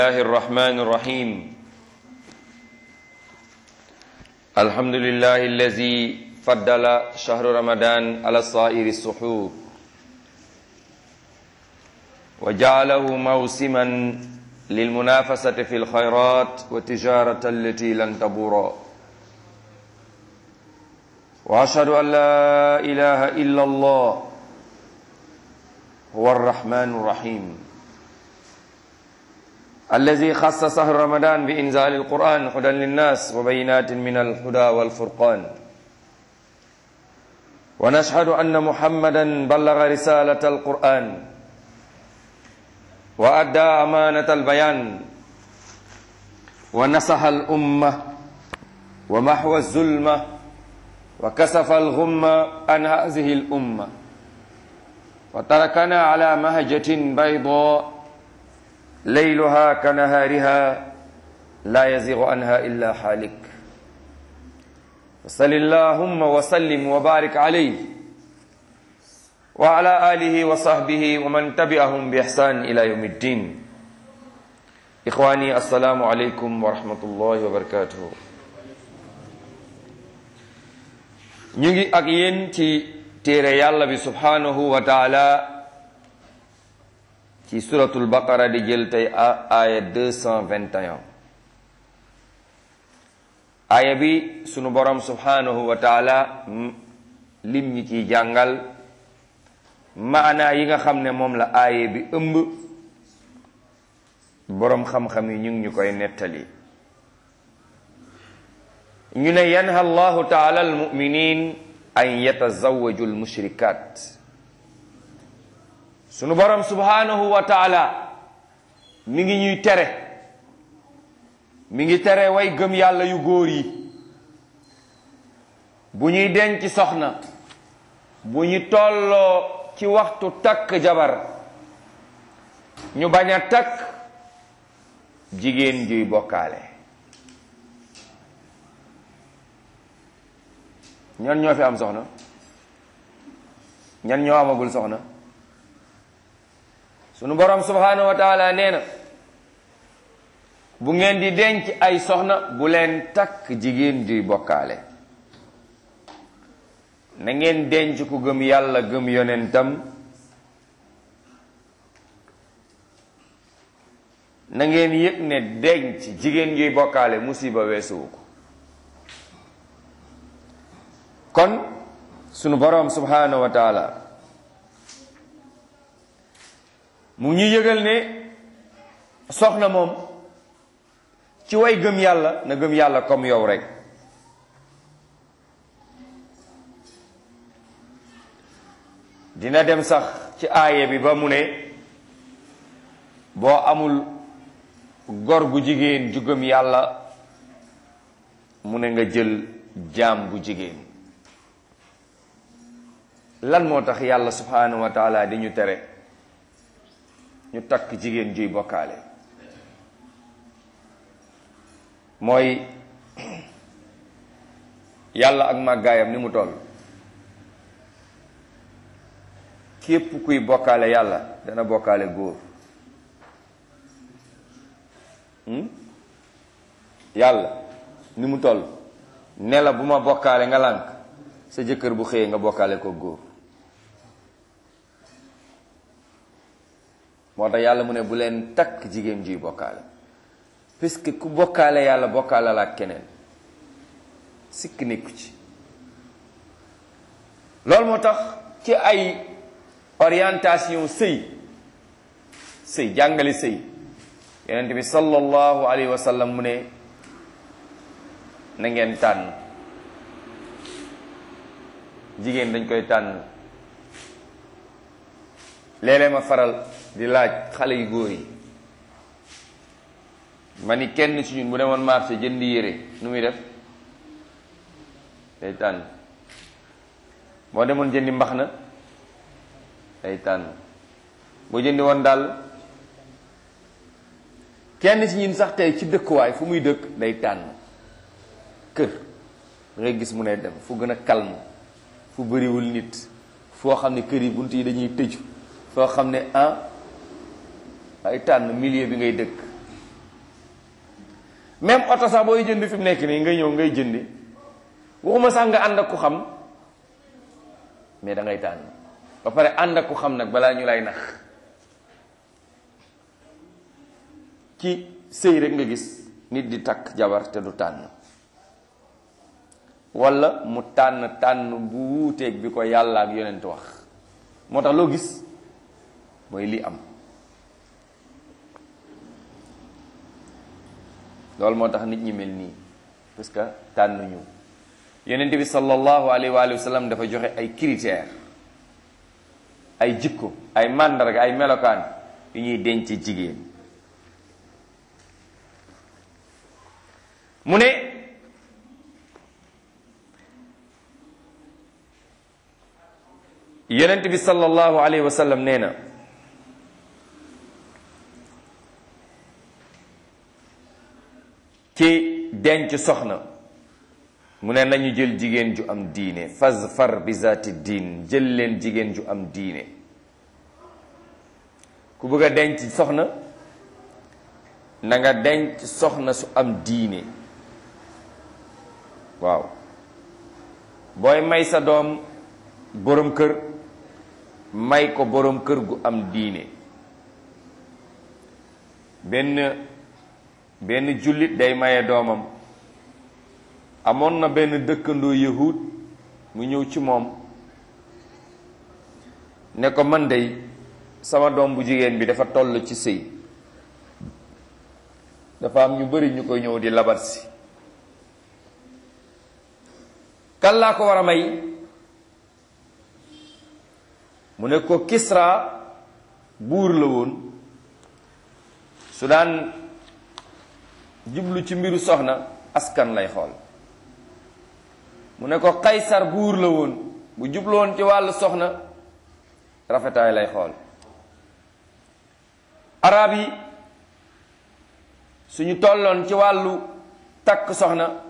الله الرحمن الرحيم الحمد لله الذي فضل شهر رمضان على سائر السحور وجعله موسما للمنافسة في الخيرات والتجارة التي لن تبورا وأشهد أن لا إله إلا الله هو الرحمن الرحيم الذي خص شهر رمضان بإنزال القرآن هدى للناس وبينات من الهدى والفرقان ونشهد أن محمدا بلغ رسالة القرآن وأدى أمانة البيان ونصح الأمة ومحو الظلمة وكسف الغمة عن هذه الأمة وتركنا على مهجة بيضاء ليلها كنهارها لا يزيغ عنها إلا حالك وصل اللهم وسلم وبارك عليه وعلى آله وصحبه ومن تبعهم بإحسان إلى يوم الدين إخواني السلام عليكم ورحمة الله وبركاته ñu ngi ak yéen ci téere yàlla bi subhanahu wa taala ci suratul baqara di jël tey aaya 221 aaya bi sunu borom subhanahu wa taala lim ñi ciy jàngal maanaa yi nga xam ne moom la aaya bi ëmb boroom xam-xam yi ñu ngi ñu koy nettali ñu ne yanha allahu taala almuminin an yatazawaju almushrikat sunu borom subhanahu wa taala mi ngi ñuy tere mi ngi tere way gëm yàlla yu góor yi bu ñuy denc soxna bu ñu tolloo ci waxtu takk jabar ñu bañ a takk jigéen juy bokkaale ñan ñoo fi am soxna ñan ñoo amagul soxna sunu borom subhanahu wa taala nee na bu ngeen di denc ay soxna bu leen takk jigéen juy bokkaale na ngeen denc ku gëm yàlla gëm yonentam na ngeen yëg ne denc jigéen juy bokkaale musiba weesuwu ko kon sunu boroom subhanahu wa taala mu ñu yëgal ne soxna moom ci way gëm yàlla na gëm yàlla comme yow rek dina dem sax ci aaye bi ba mu ne boo amul gor gu jigéen ju gëm yàlla mu ne nga jël jaam bu jigéen lan moo tax yàlla subhanahu wa taala di ñu tere ñu takk jigéen juy bokkaale mooy yàlla ak màggaayam ni mu toll képp kuy bokkaale yàlla dana bokkaale góor yàlla ni mu toll ne la bu ma bokkaale nga lànk sa jëkkër bu xëyee nga bokkaale ko góor moo tax yàlla mu ne bu leen takk jigéen juy bokkaale puisque ku bokkaale yàlla bokkaale la ak keneen sikk nekku ci loolu moo tax ci ay orientation sëy sëy jàngale sëy yonent bi sallallahu alayhi wa sallam mu ne na ngeen tànn jigéen dañ koy tànn léeg-léeg ma faral di laaj xale yu góor yi ma ni kenn ci ñun bu demoon marché jënd yére nu muy def day tànn boo demoon jëndi mbax na day tànn boo jëndi woon daal kenn ci ñun sax tey ci dëkkuwaay fu muy dëkk day tànn kër da ngay gis mu ne dem fu gën a calme fu bëriwul nit foo xam ne kër yi bunt yi dañuy tëju foo xam ne ah ay tànn milieu bi ngay dëkk même oto sax booy jënd fi mu nekk nii nga ñëw ngay jëndi waxuma sax nga ànd ak ku xam mais da ngay tànn ba pare ànd ak ku xam nag balaa ñu lay nax ci sëy rek nga gis nit di takk jabar te du tànn walla mu tànn tànn bu wuuteeg bi ko yàlla ak yonent wax moo tax loo gis mooy li am loolu moo tax nit ñi mel nii parce que tànnuñu yonent bi sallallahu alayhi wa sallam dafa joxe ay critères ay jikko ay màndarga ay melokaan yu ñuy denc jigéen mu ne yonent bi sallallahu alayhi wa sallam nee na ci denc soxna mu ne nañu jël jigéen ju am diine fazfar bi zaati diin jël leen jigéen ju am diine ku bëgg a denc soxna na nga denc soxna su am diine waaw booy may sa doom boroom kër may ko boroom kër gu am diine benn benn jullit day maye doomam amoon na benn dëkkandoo yahud mu ñëw ci moom ne ko man dey sama doom bu jigéen bi dafa toll ci sëy dafa am ñu bari ñu koy ñëw di labat si kan laa ko war a may mu ne ko Kisra buur la woon su daan jublu ci mbiru soxna askan lay xool mu ne ko Kaysar buur la woon bu jublu woon ci wàllu soxna rafetaay lay xool arab yi suñu tolloon ci wàllu takk soxna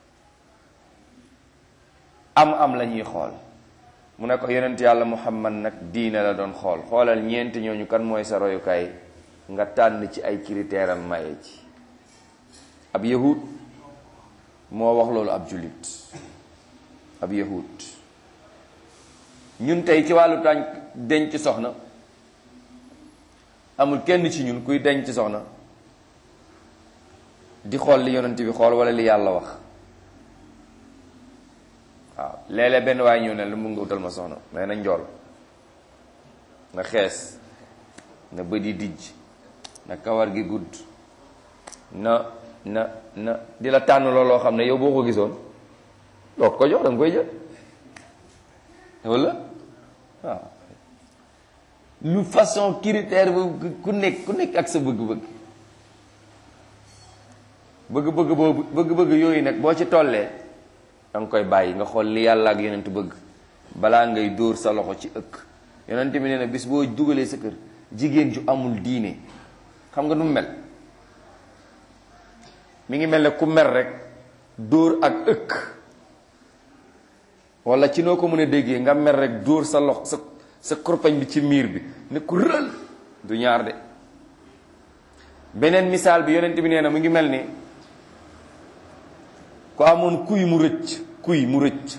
am am la ñuy xool mu ne ko yonent yàlla muhammad nag diine la doon xool xoolal ñeenti ñooñu kan mooy sa royukaay nga tànn ci ay critère am maye ci ab yahud moo wax loolu ab jullit ab yahud ñun tey ci wàllu tànk denc soxna amul kenn ci ñun kuy denc soxna di xool li yonent bi xool wala li yàlla wax waaw léeg-léeg benn waaye ñëw ne lu mun nga utal ma soxna mais na njool na xees na bët yi dijj na kawar gi gudd na na na di la tànn looloo xam ne yow boo ko gisoon doo ko jox danga koy jël walla waaw lu façon critère bu ku nekk ku nekk ak sa bëgg-bëgg bëgg-bëgg boobu bëgg-bëgg yooyu nag boo ci tollee danga koy bàyyi nga xool li yàlla ak yonent bëgg balaa ngay dóor sa loxo ci ëkk yonent bi nee na bis boo dugalee sa kër jigéen ju amul diine xam nga nu mu mel mi ngi mel ne ku mer rek dóor ak ëkk wala ci noo ko mën a déggee nga mer rek dóor sa lox sa sa korpañ bi ci miir bi ne ku rël du ñaar de beneen misaal bi yonent bi nee na mu ngi mel ni ku amoon kuy mu rëcc kuy mu rëcc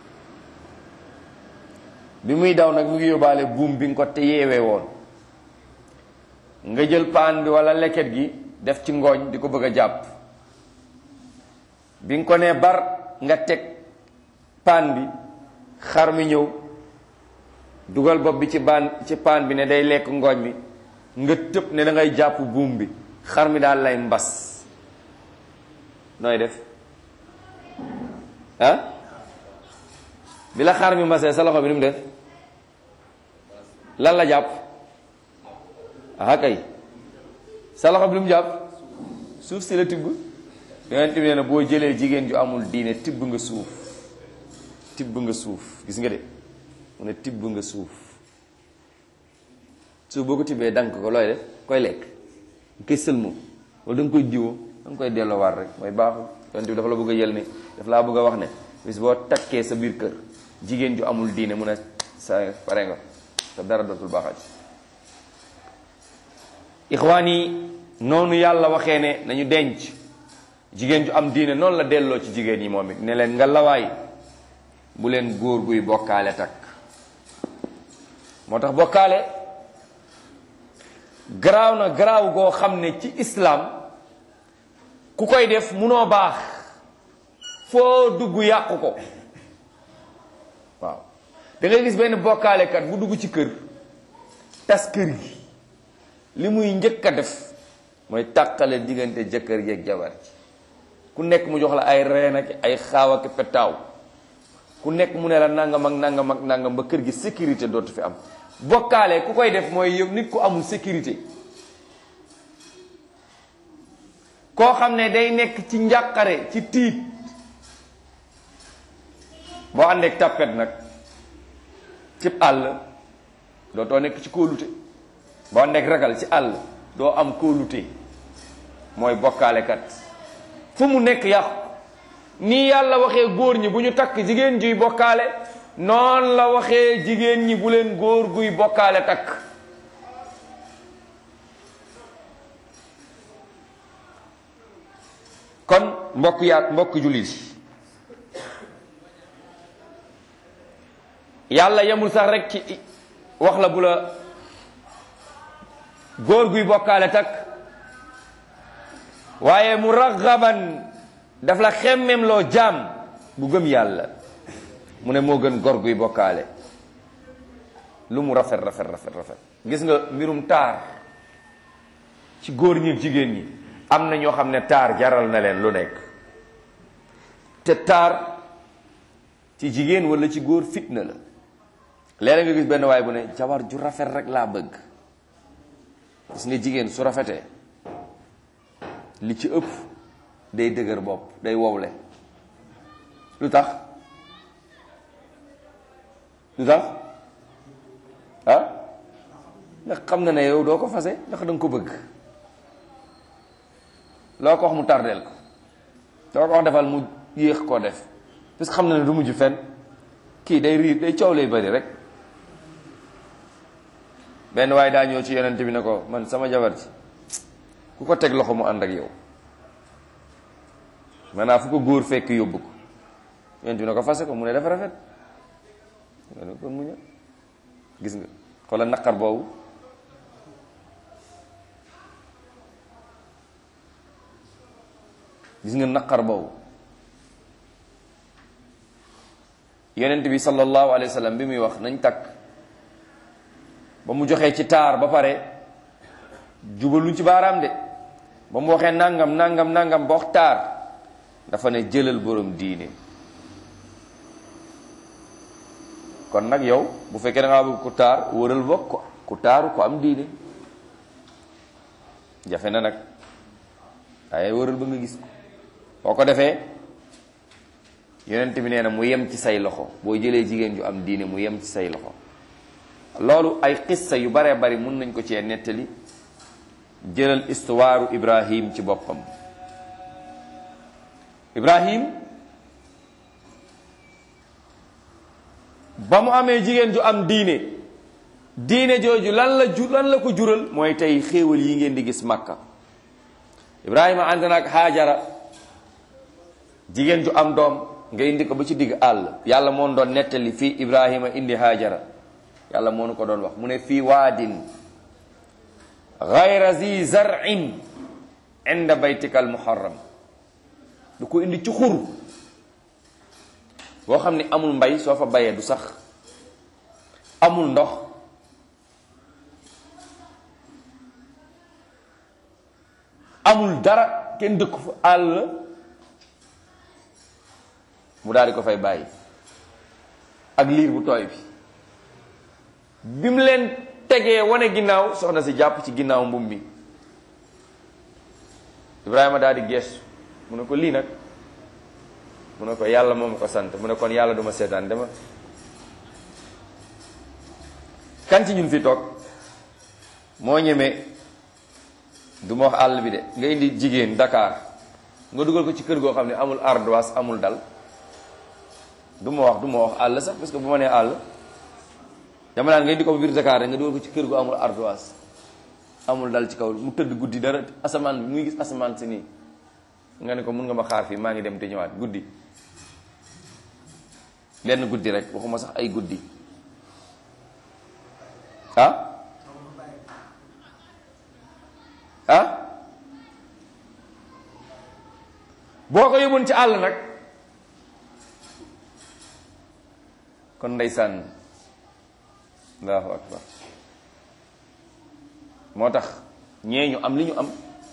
bi muy daw nag mu ngi yóbbaale buum bi nga ko te yeewee woon nga jël paan bi wala leket gi def ci ngooñ di ko bëgg a jàpp bi nga ko nee bar nga teg paan bi xar mi ñëw dugal bopp bi ci baan ci paan bi ne day lekk ngooñ mi nga tëb ne da ngay jàpp buum bi xar mi daal lay mbas nooy def ah bi la xar mi mbasee sa loxo bi nu mu def lan la jàpp ah kay sa loxo bi lu mu jàpp suuf si la tibb yonent bi nee na boo jëlee jigéen ju amul diine tibb nga suuf tibb nga suuf gis nga de mu ne tibb nga suuf suuf boo ko tibbee dank ko looy def koy lekk nga koy sëlmoo wala da nga koy jiwoo da nga koy delloowaat rek mooy baaxul yonent bi dafa la bëgg a jël ne daf laa bëgg a wax ne bis boo takkee sa biir kër jigéen ju amul diine mu ne sa pare nga te dara dootul baaxati ixwaan yi noonu yàlla waxee ne nañu denc jigéen ju am diine noonu la delloo ci jigéen ñi moom it ne leen nga lawaay bu leen góor guy bokkaale takk moo tax bokkaale garaaw na garaaw goo xam ne ci islaam ku koy def munoo baax foo dugg yàqu ko waaw da ngay gis benn bokkaalekat bu dugg ci kër tas kër gi li muy njëkk a def mooy tàqale diggante jëkkër ji ak jabar ji ku nekk mu jox la ay reen ak ay xaaw ak petaaw ku nekk mu ne la nangam ak nangam ak nangam ba kër gi sécurité dootu fi am bokkaale ku koy def mooy yow nit ku amul sécurité koo xam ne day nekk ci njàqare ci tiit boo àndeek tàppet nag cib àll dootoo nekk ci kóolute boo àndeek ragal ci àll doo am kóolute mooy bokkaalekat fu mu nekk yàqu nii yàlla waxee góor ñi bu ñu takk jigéen juy bokkaale noonu la waxee jigéen ñi bu leen góor guy bokkaale takk kon mbokk yaa mbokk jullit yàlla yemul sax rek ci wax la bu la góor guy bokkaale takk waaye mu raxaban daf la xemmem loo jaam bu gëm yàlla mu ne moo gën góor guy bokkaale lu mu rafet rafet rafet rafet gis nga mbirum taar ci góor ñi jigéen ñi am na ñoo xam ne taar jaral na leen lu nekk te taar ci jigéen walla ci góor fitna la léeg nga gis benn waay bu ne jabar ju rafet rek laa bëgg gis nga jigéen su rafetee li ci ëpp day dëgër bopp day wowle lu tax lu tax ah ndax xam na ne yow doo ko fase ndax da nga ko bëgg loo ko wax mu tardeel ko loo ko wax defal mu yéex koo def parce que xam na ne du mujj fenn kii day riir day coow lay bari rek benn waaye daa ñëw ci yonent bi ne ko man sama jabar ji ku ko teg loxo mu ànd ak yow maanaam fu ko góor fekk yóbbu ko yonent bi ne ko fase ko mu ne dafa rafet nga ne kon mu ñëw gis nga xoolal naqar boobu gis nga naqar boobu yonent bi sallallahu alayhi wa sallam bi muy wax nañ takk ba mu joxee ci taar ba pare jubaluñ ci baaraam de ba mu waxee nangam nangam nangam ba wax taar dafa ne jëlal borom diine kon nag yow bu fekkee da ngaa bëgg ku taar wëral bokk ko ku taaru ko am diine jafe na nag waaye wëral ba nga gis ko boo ko defee yonent bi nee na mu yem ci say loxo boo jëlee jigéen ju am diine mu yem ci say loxo loolu ay xissa yu baree bari mun nañ ko cee nettali jëlal istuwaaru ibrahim ci boppam ibrahim ba mu amee jigéen ju am diine diine jooju lan la ju lan la ko jural mooy tey xéewal yi ngeen di gis makka ibrahima ànd na ak xaajara jigéen ju am doom nga indi ko ba ci digg àll yàlla moo doon nettali fii ibrahima indi haajara yàlla moo nu ko doon wax mu ne fii waadin gayra zi zarin inda baytika al muharram du ko indi ci xur boo xam ne amul mbay soo fa bayee du sax amul ndox amul dara kenn dëkku fa àll la mu daal di ko fay bàyyi ak liir bu tooy bi bi mu leen tegee wane ginnaaw soxna si jàpp ci ginnaaw mbum mi Ibrahima daal di geestu mu ne ko lii nag mu ne ko yàlla moom ko sant mu ne kon yàlla duma seetaan dama kan ci ñun fi toog moo ñemee du ma wax àll bi de nga indi jigéen Dakar nga dugal ko ci kër goo xam ne amul ardoise amul dal du ma wax du ma wax àll sax parce que bu ma nee àll dama naan nga indi ko biir Dakar rek nga dugal ko ci kër gu amul ardoise amul dal ci kaw mu tëdd guddi dara asamaan bi muy gis asamaan si nii nga ne ko mun nga ma xaar fii maa ngi dem te ñëwaat guddi benn guddi rek waxuma sax ay guddi ah ah boo ko yóbboon ci àll nag kon ndeysaan allahu akbar moo tax ñee ñu am li ñu am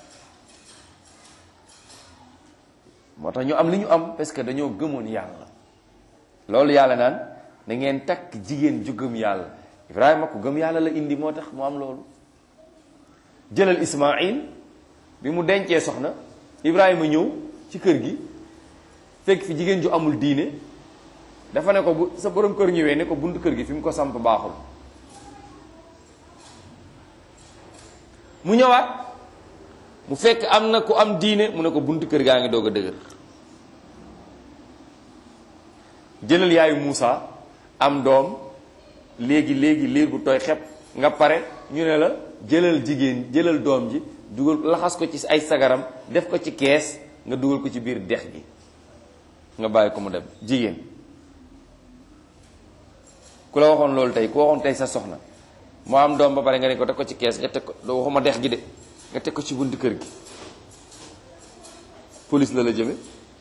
moo tax ñu am li ñu am parce que dañoo gëmoon yàlla loolu yàlla naan da ngeen takk jigéen ju gëm yàlla Ibrahima ku gëm yàlla la indi moo tax mu am loolu jëlal Ismaïl bi mu dencee soxna Ibrahima ñëw ci kër gi fekk fi jigéen ju amul diine dafa ne ko bu sa borom kër ñëwee ne ko buntu kër gi fi mu ko samp baaxul mu ñëwaat mu fekk am na ku am diine mu ne ko buntu kër gaa ngi doog a dëgër jëlal yaayu Muusa am doom léegi léegi liir bu tooy xepp nga pare ñu ne la jëlal jigéen jëlal doom ji dugal laxas ko ci ay sagaram def ko ci kees nga dugal ko ci biir dex gi nga bàyyi ko mu dem jigéen ku la waxoon loolu tey ku waxoon tey sa soxna moo am doom ba pare nga ne ko teg ko ci kees nga teg ko doo waxuma dex gi de nga teg ko ci buntu kër gi police la la jëme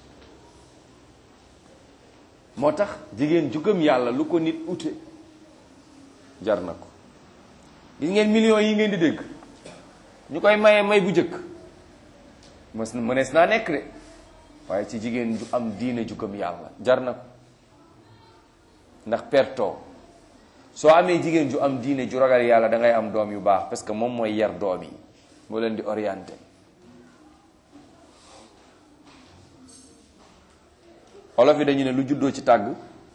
moo tax jigéen ju gëm yàlla lu ko nit ute jar na ko gis ngeen millions yi ngeen di dégg ñu koy maye may bu njëkk mës mënees naa nekk de waaye ci jigéen ju am diine ju gëm yàlla jar na ko ndax pertoo soo amee jigéen ju am diine ju ragal yàlla da ngay am doom yu baax parce que moom mooy yar doom yi moo leen di orienté olof yi dañu ne lu juddoo ci tàgg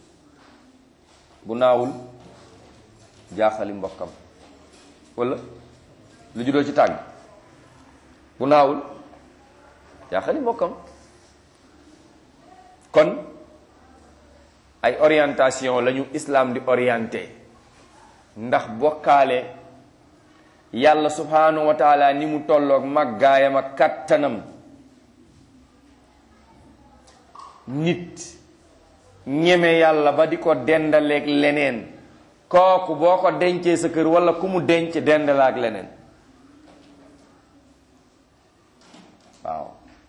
bu naawul jaaxali mbokkam wala lu juddoo ci tàgg bu naawul jaaxali mbokkam kon ay orientation lañu islam di orienté ndax bokkaale yàlla subhanahu wa taala ni mu tolloog màggaayam ak kattanam nit ñeme yàlla ba di ko dendaleeg leneen kooku boo ko dencee sa kër wala ku mu denc dendala ak leneen waaw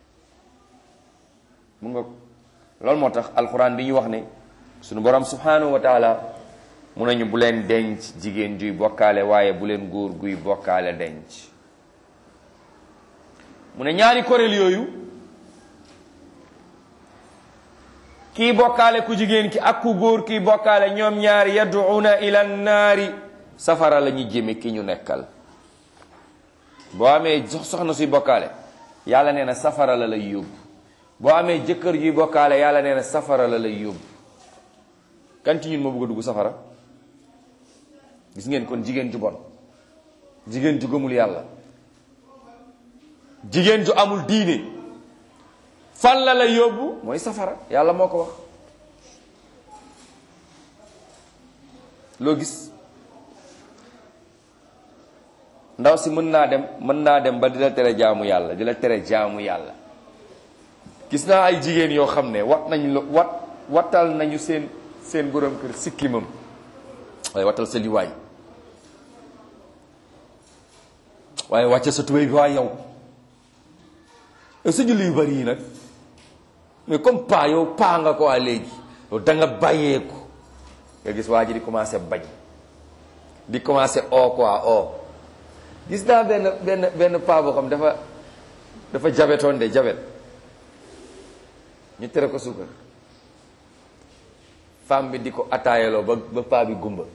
mu nga loolu moo tax alxuraan di ñu wax ne sunu borom subhanahu wa taala mu nañu bu leen denc jigéen juy bokkaale waaye bu leen góor guy bokkaale denc mu ne ñaari kuréel yooyu kii bokkaale ku jigéen ki ak ku góor kii bokkaale ñoom ñaari yad'una ila naari safara la ñu jëme ki ñu nekkal boo amee soxna suy bokkaale yàlla nee na safara la lay yóbbu boo amee jëkkër juy bokkaale yàlla nee na safara la lay yóbbu kan ci ñun moo bëgg a dugg safara gis ngeen kon jigéen ju bon jigéen ju gëmul yàlla jigéen ju amul diine fan la lay yóbbu mooy safara yàlla moo ko wax loo gis ndaw si mën naa dem mën naa dem ba di la tere jaamu yàlla di la tere jaamu yàlla gis naa ay jigéen yoo xam ne wat nañ lo wat wattal nañu seen seen borom kër sikkimam waaye wattal sa liwaay waaye wàcce sa tubéy bi waa yow sa julli yu bari yi nag mais comme paa yow paa nga ko waa léegi yow da nga bàyyeeku nga gis waa ji di commencé bañ di commencé o quoi o gis naa benn benn benn paa boo xam dafa dafa jabetoon de jabet ñu tere ko suukar femme bi di ko ataayaloo ba ba paa bi gumba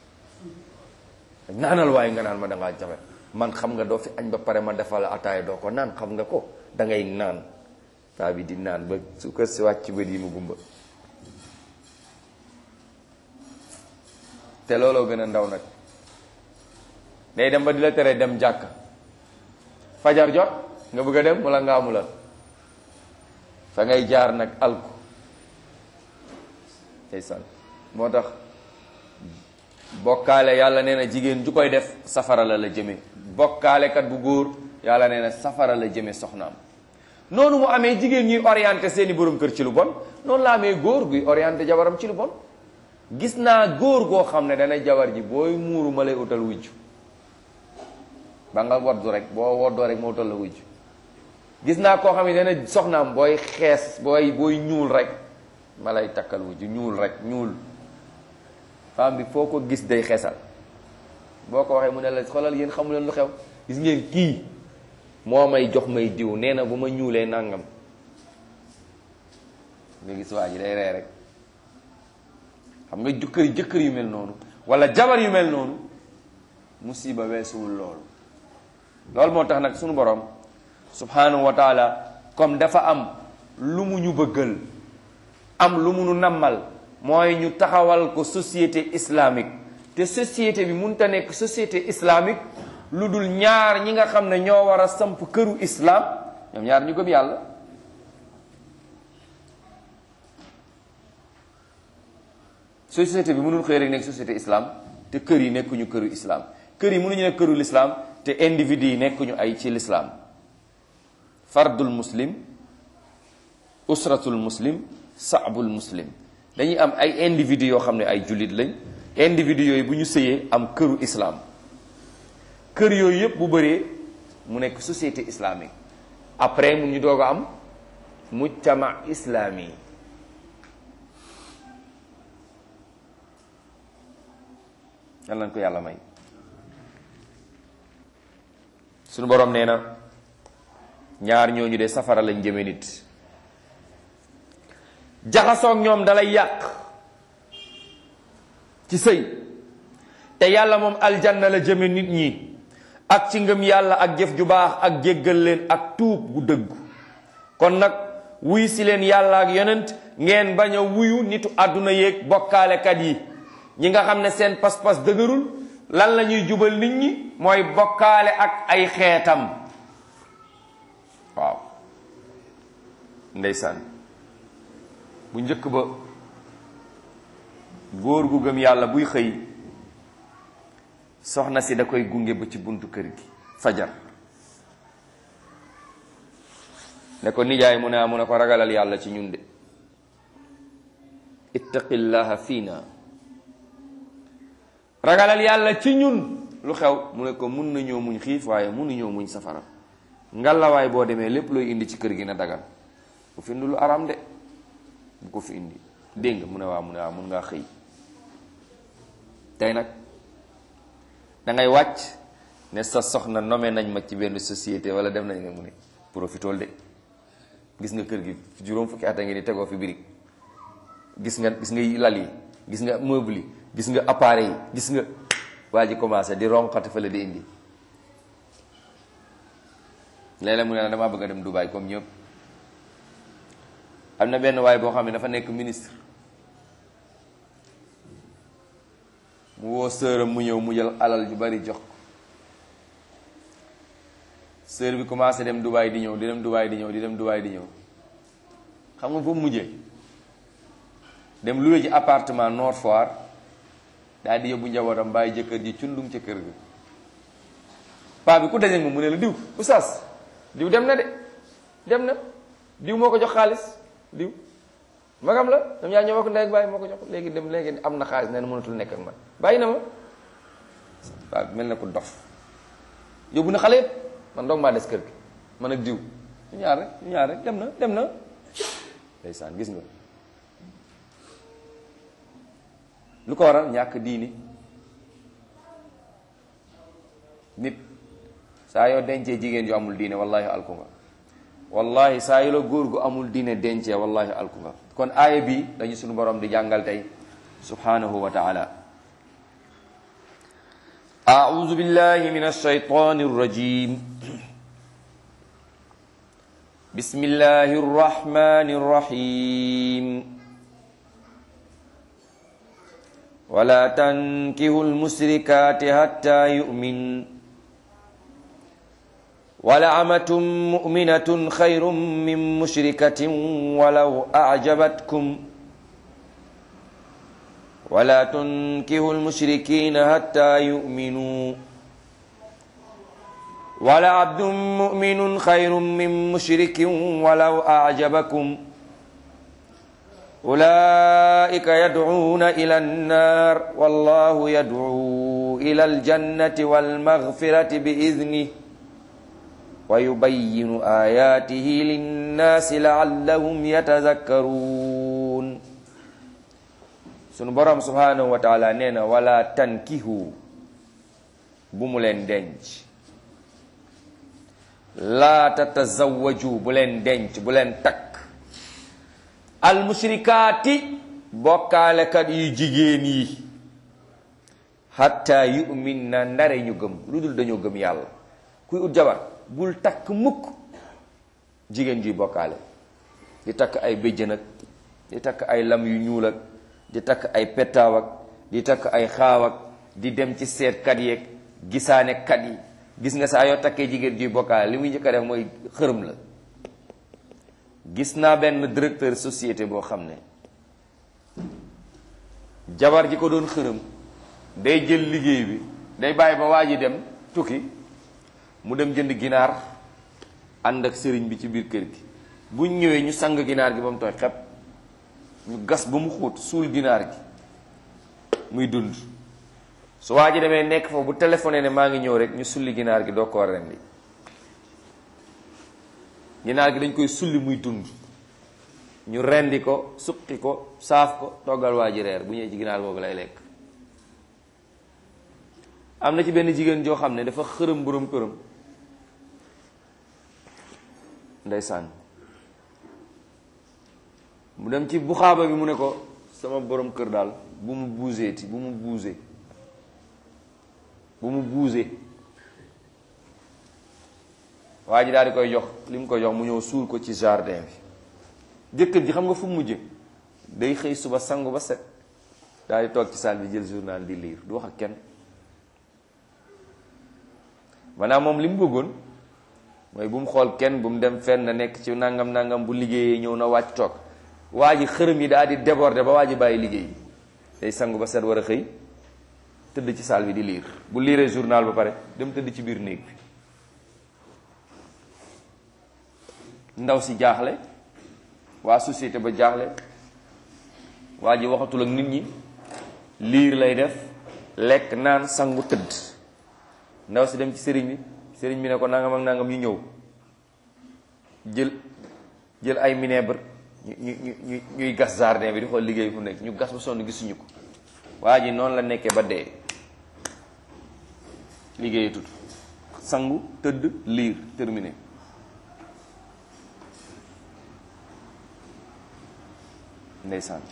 naanal waaye nga naan ma da ngaa jabet man xam nga doo fi añ ba pare ma defal la ataaya doo ko naan xam nga ko da ngay naan paa bi di naan ba suukar si wàcc bët yi mu gumba te looloo gën a ndaw nag day dem ba di la tere dem jàkk fajar jot nga bëgg a dem wala nga amula fa ngay jaar nag alku ndeysaan moo tax bokkaale yàlla nee na jigéen ju koy def safara la la jëme bokkaalekat bu góor yàlla nee na safara la jëme soxnaam noonu mu amee jigéen ñuy orienté seeni borom kër ci lu bon noonu la amee góor guy orienté jabaram ci lu bon gis naa góor goo xam ne dana jabar ji booy muuru ma lay utal wujj ba nga woddu rek boo woddoo rek ma utal la wujj gis naa koo xam ne dana soxnaam booy xees booy booy ñuul rek ma lay takkal wujj ñuul rek ñuul femme bi foo ko gis day xeesal boo ko waxee mu ne la xoolal yéen xamu leen lu xew gis ngeen kii moo may jox may diw nee na bu ma ñuulee nangam nga gis waa ji day ree rek xam nga jëkkër jëkkër yu mel noonu wala jabar yu mel noonu musiba weesuwul loolu loolu moo tax nag sunu borom subhanahu wa taala comme dafa am lu mu ñu bëggal am lu mu nu nammal mooy ñu taxawal ko société islamique te société bi mënut a nekk société islamique lu dul ñaar ñi nga xam ne ñoo war a samp këru islam ñoom ñaar ñu gëm yàlla société bi mënul xëy rek nekk société islam te kër yi nekkuñu këru islam kër yi mënuñu nekk këru l'islam te individu yi nekkuñu ay ci l'islam fardul muslim usratul muslim saabul muslim dañuy am ay individu yoo xam ne ay jullit lañ individu yooyu bu ñu sëyee am këru islam kër yooyu yëpp bu bëree mu nekk société islamique après mu ñu doog a am mujtama islami yal nañ ko yàlla may suñu borom nee na ñaar ñooñu de safara lañ jëme nit jaxasoog ñoom dalay yàq ci sëy te yàlla moom aljanna la jëme nit ñi ak ci ngëm yàlla ak jëf ju baax ak jéggal leen ak tuub gu dëggu kon nag wuy si leen yàlla ak yonent ngeen bañ a wuyu nitu àdduna yéeg bokkaalekat yi ñi nga xam ne seen pas-pas dëgërul lan la ñuy jubal nit ñi mooy bokkaale ak ay xeetam waaw ndeysaan bu njëkk ba góor gu gëm yàlla buy xëy soxna si da koy gunge ba ci buntu kër gi fajar ne ko nijaay mu ne mu ne ko ragalal yàlla ci ñun de ittaqillaha fiina ragalal yàlla ci ñun lu xew mu ne ko mun nañoo muñ xiif waaye munuñoo muñ safara ngalawaay boo demee lépp looy indi ci kër gi na dagal bu fi indi lu aram de bu ko fi indi dégg nga mu ne waa mu ne waa mun ngaa xëy tey nag da ngay wàcc ne sa soxna nommé nañ ma ci benn société wala dem nañ nga mu ne profitool de gis nga kër gi juróom fukki at a ngi ni tegoo fi birig gis nga gis nga lal yi gis nga meuble yi gis nga appareil yi gis nga waa ji commencé di ronqati fa la di indi léeg-léeg mu ne la damaa bëgg a dem Dubaï comme ñëpp am na benn waay boo xam ne dafa nekk ministre mu woo sëram mu ñëw mu jël alal ju bari jox ko sër bi commencé dem Dubaï di ñëw di dem Dubaï di ñëw di dem Dubaï di ñëw xam nga foofu mujjee dem loué ji appartement Nord Foire daal di yóbbu njabootam bàyyi jëkkër ji cundum ca kër ga paa bi ku dajeeg moom mu ne la diw oustaz diw dem na de dem na diw moo ko jox xaalis diw magam la ñoom yaa ñoo bokk ndey ak bàyyi moo ko jox léegi dem léegi am na xaalis nee na mënatul nekk ak man bàyyi na ma paa bi mel na ko dof yóbbu na xale yëpp man doog maa des kër gi man ak diw ñu ñaar rek ñu ñaar rek dem na dem na ndeysaan gis nga lu ko waral ñàkk diini nit saa yoo dencee jigéen yu amul diine wallahi alku nga wallahi saa yu la góor gu amul diine dencee wallahi alku nga kon aaya bi dañu suñu borom di jàngal tey subhanahu wa taala أعوذ بالله من الشيطان الرجيم بسم الله الرحمن الرحيم ولا تنكهوا المشركات حتى يؤمن ولعمة مؤمنة خير من مشركة ولو أعجبتكم ولا تنكهوا المشركين حتى يؤمنوا wala abdun muminun xayrun min mushrikin walaw ajabakum ulaika yadcuuna ila annar wallahu yadcuu ila aljannati walmaghfirati biidnih wa yubayyinu ayatihi linnaasi laallahum yatazakkaruun sunu borom subhanahu wa taala nee na wala tankihu bu mu leen denc laa tatazawaju bu leen denc bu leen takk almushrikaati bokkaalekat yu jigéen yi hatta yu'min na ndare ñu gëm lu dul dañoo gëm yàlla kuy ut jabar bul takk mukk jigéen juy bokkaale di takk ay béjjën ak di takk ay lam yu ñuul ak di takk ay pettaaw ak di takk ay xaaw ak di dem ci seetkat yeeg gisaane kat yi gis nga saa yoo takkee jigéen juy bokkaale li muy njëkk a def mooy xërëm la gis naa benn directeur société boo xam ne jabar ji ko doon xërëm day jël liggéey bi day bàyyi ba waa ji dem tukki mu dem jënd ginaar ànd ak sëriñ bi ci biir kër gi buñ ñëwee ñu sang ginaar gi ba mu tooy xepp ñu gas ba mu xóot suul ginaar gi muy dund su waa ji demee nekk fa bu téléphoné ne maa ngi ñëw rek ñu sulli ginaar gi doo ko rendi ginaar gi dañ koy sulli muy dund ñu rendi ko suqi ko saaf ko toggal waa ji reer bu ñëwee ci ginaar boobu lay lekk am na ci benn jigéen joo xam ne dafa xërëm borom këram ndeysaan mu dem ci buxaaba bi mu ne ko sama borom kër daal bu mu buuseeti bu mu buuse bu mu buuse waa ji daal di koy jox li mu koy jox mu ñëw suul ko ci jardin bi jëkkër ji xam nga fu mu mujje day xëy suba sangu ba set daal di toog ci salle bi jël journal di lire du wax ak kenn maanaam moom li mu bëggoon mooy bu mu xool kenn bu mu dem fenn na nekk ci nangam nangam bu liggéeyee ñëw na wàcc toog waa ji xërëm yi daal di déborder ba waa ji bàyyi liggéey day sangu ba set war a xëy tëdd ci salle bi di lire bu liiree journal ba pare dem tëdd ci biir néeg bi ndaw si jaaxle waa société ba jaaxle waa ji waxatul ak nit ñi liir lay def lekk naan sangu tëdd ndaw si dem ci sëriñ bi sëriñ bi ne ko nangam ak nangam ñu ñëw jël jël ay minebre ñu ñu ñu ñuy gas jardin bi di xool liggéey fu nekk ñu gas ba sonn gisuñu ko waa ji noonu la nekkee ba dee liggéey tut sangu tëdd liir terminé ndeysaan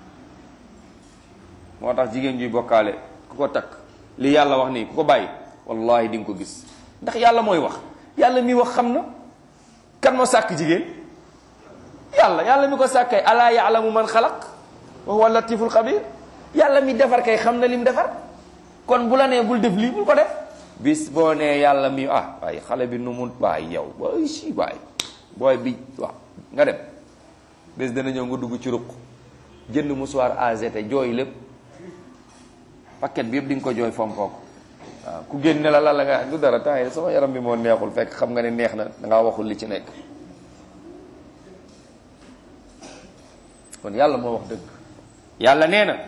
moo tax jigéen juy bokkaale ku ko takk li yàlla wax nii ku ko bàyyi wallahi di nga ko gis ndax yàlla mooy wax yàlla mi wax xam na kan moo sàkk jigéen yàlla yàlla mi ko sàkk kay alaa yaalamu man xalaq wa huwa latiful xabir yàlla mi defar kay xam na lim defar kon bu la nee bul def lii bul ko def bis boo nee yàlla mi ah waaye xale bi nu mu waay yow waay si waay booy bi waaw nga dem bés dana ñëw nga dugg ci ruq jënd musuwaar AZT jooy lépp paquet bi yëpp di nga ko jooy fompoo ko waaw ku génne la la la nga du dara temps yi sama yaram bi moo neexul fekk xam nga ne neex na dangaa waxul li ci nekk kon yàlla moo wax dëgg yàlla nee na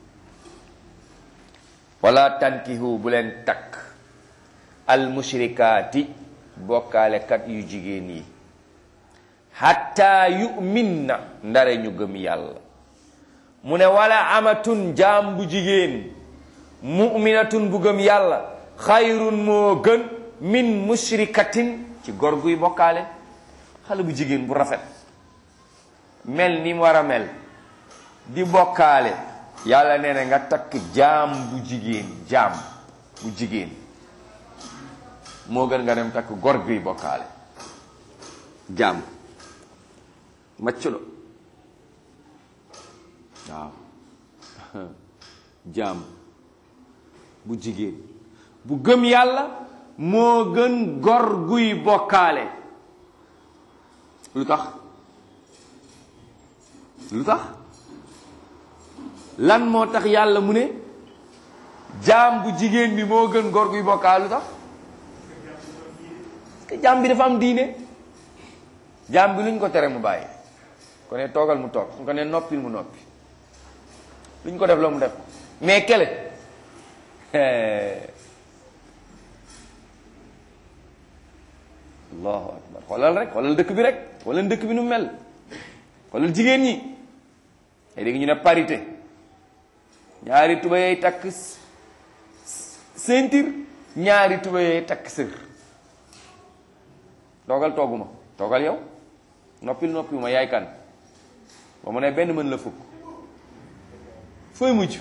wala tankihu bu leen takk al mushrikaati bokkaalekat yu jigéen yi hatta yu'min na ndare ñu gëm yàlla mu ne wala amatun jaam bu jigéen mu'minatun bu gëm yàlla xayrun moo gën min mushrikatin ci gor guy bokkaale xale bu jigéen bu rafet mel ni mu war a mel di bokkaale yàlla nee na nga takk jaam bu jigéen jaam bu jigéen moo gën nga dem takk gor guy bokkaale jaam macculo waaw jaam bu jigéen bu gëm yàlla moo gën gor guy bokkaale lu tax lu tax lan moo tax yàlla mu ne jaam bu jigéen bi moo gën gor guy bokkaale lu tax te jaam bi dafa am diine jaam bi luñ ko tere mu bàyyi ko ne toogal mu toog su ko ne noppil mu noppi luñ ko def la mu def mais kele allahu akbar xoolal rek xoolal dëkk bi rek xoolal dëkk bi nu mel xoolal jigéen ñi ay dégg ñu ne parité ñaari tuba yey takk ceinture ñaari tuba yey takk sër toogal togguma toogal yow noppil noppi ma yaay kan ba mu ne benn mën la fukk fooy mujj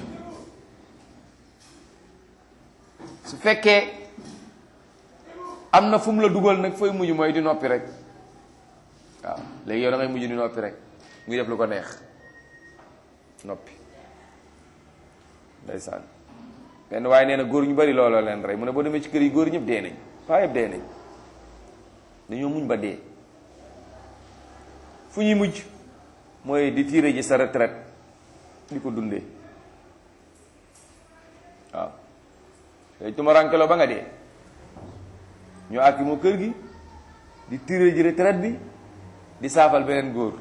su fekkee am na fu mu la dugal nag fooy mujj mooy di noppi rek waaw léegi yow da ngay mujj di noppi rek muy def lu ko neex noppi ndeysaan benn waaye nee na góor ñu bari looloo leen rey mu ne boo demee ci kër yi góor ñëpp dee nañ paa yëpp dee nañ dañoo muñ ba dee fu ñuy mujj mooy di tiire ji sa retraite di ko dundee waaw tey tumarankeloo ba nga dee ñu àkki moo kër gi di tiire ji retraite bi di saafal beneen góor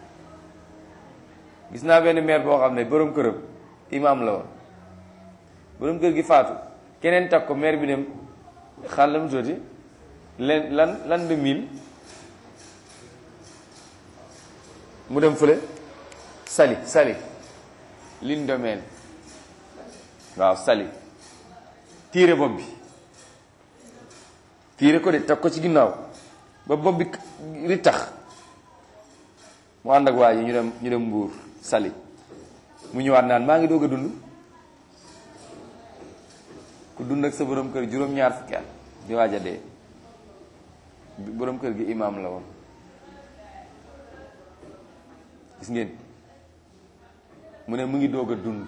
gis naa benn maire boo xam ne borom këram imam la woon borom kër gi faatu keneen takk ko maire bi dem xaal la mu tuuti len lan lan de mille mu dem fële sali sali lin domeel waaw sali tiire bopp bi tiire ko de teg ko ci ginnaaw ba bopp bi ri tax mu ànd ak waa ji ñu dem ñu dem mbuur sali mu ñëwaat naan maa ngi doog a dund ku dund ak sa borom kër juróom-ñaar fukki at di waaj a dee borom kër gi imaam la woon gis ngeen mu ne mu ngi doog a dund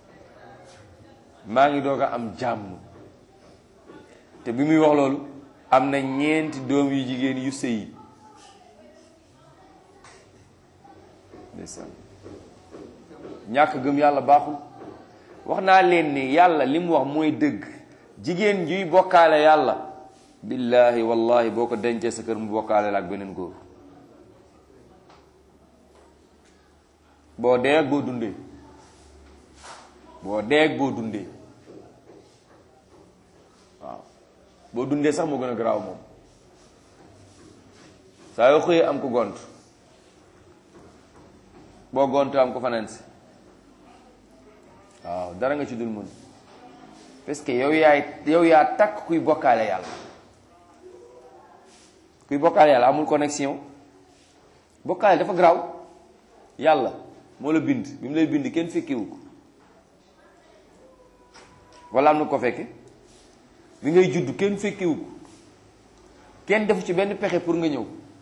maa ngi doog a am jàmm te bi muy wax loolu am na ñeenti doom yu jigéen yu sëyi ndeysaan ñàkk gëm yàlla baaxul wax naa leen ni yàlla li mu wax mooy dëgg jigéen juy bokkaale yàlla billahi wallahi boo ko dencee sa kër mu bokkaale la ak beneen góor boo dee ak boo dundee boo dee ak boo dundee waaw boo dundee sax moo gën a garaaw moom saa yoo xëyee am ko gont boo gontu am ko fanaan si waaw dara nga ci dul mën parce que yow yaay yow yaa takk kuy bokkaale yàlla kuy bokkaale yàlla amul connexion bokkaale dafa garaaw yàlla moo la bind bi mu lay bind kenn fekkiwu ko wala am na ko fekke bi ngay judd kenn fekkiwu ko kenn defu ci benn pexe pour nga ñëw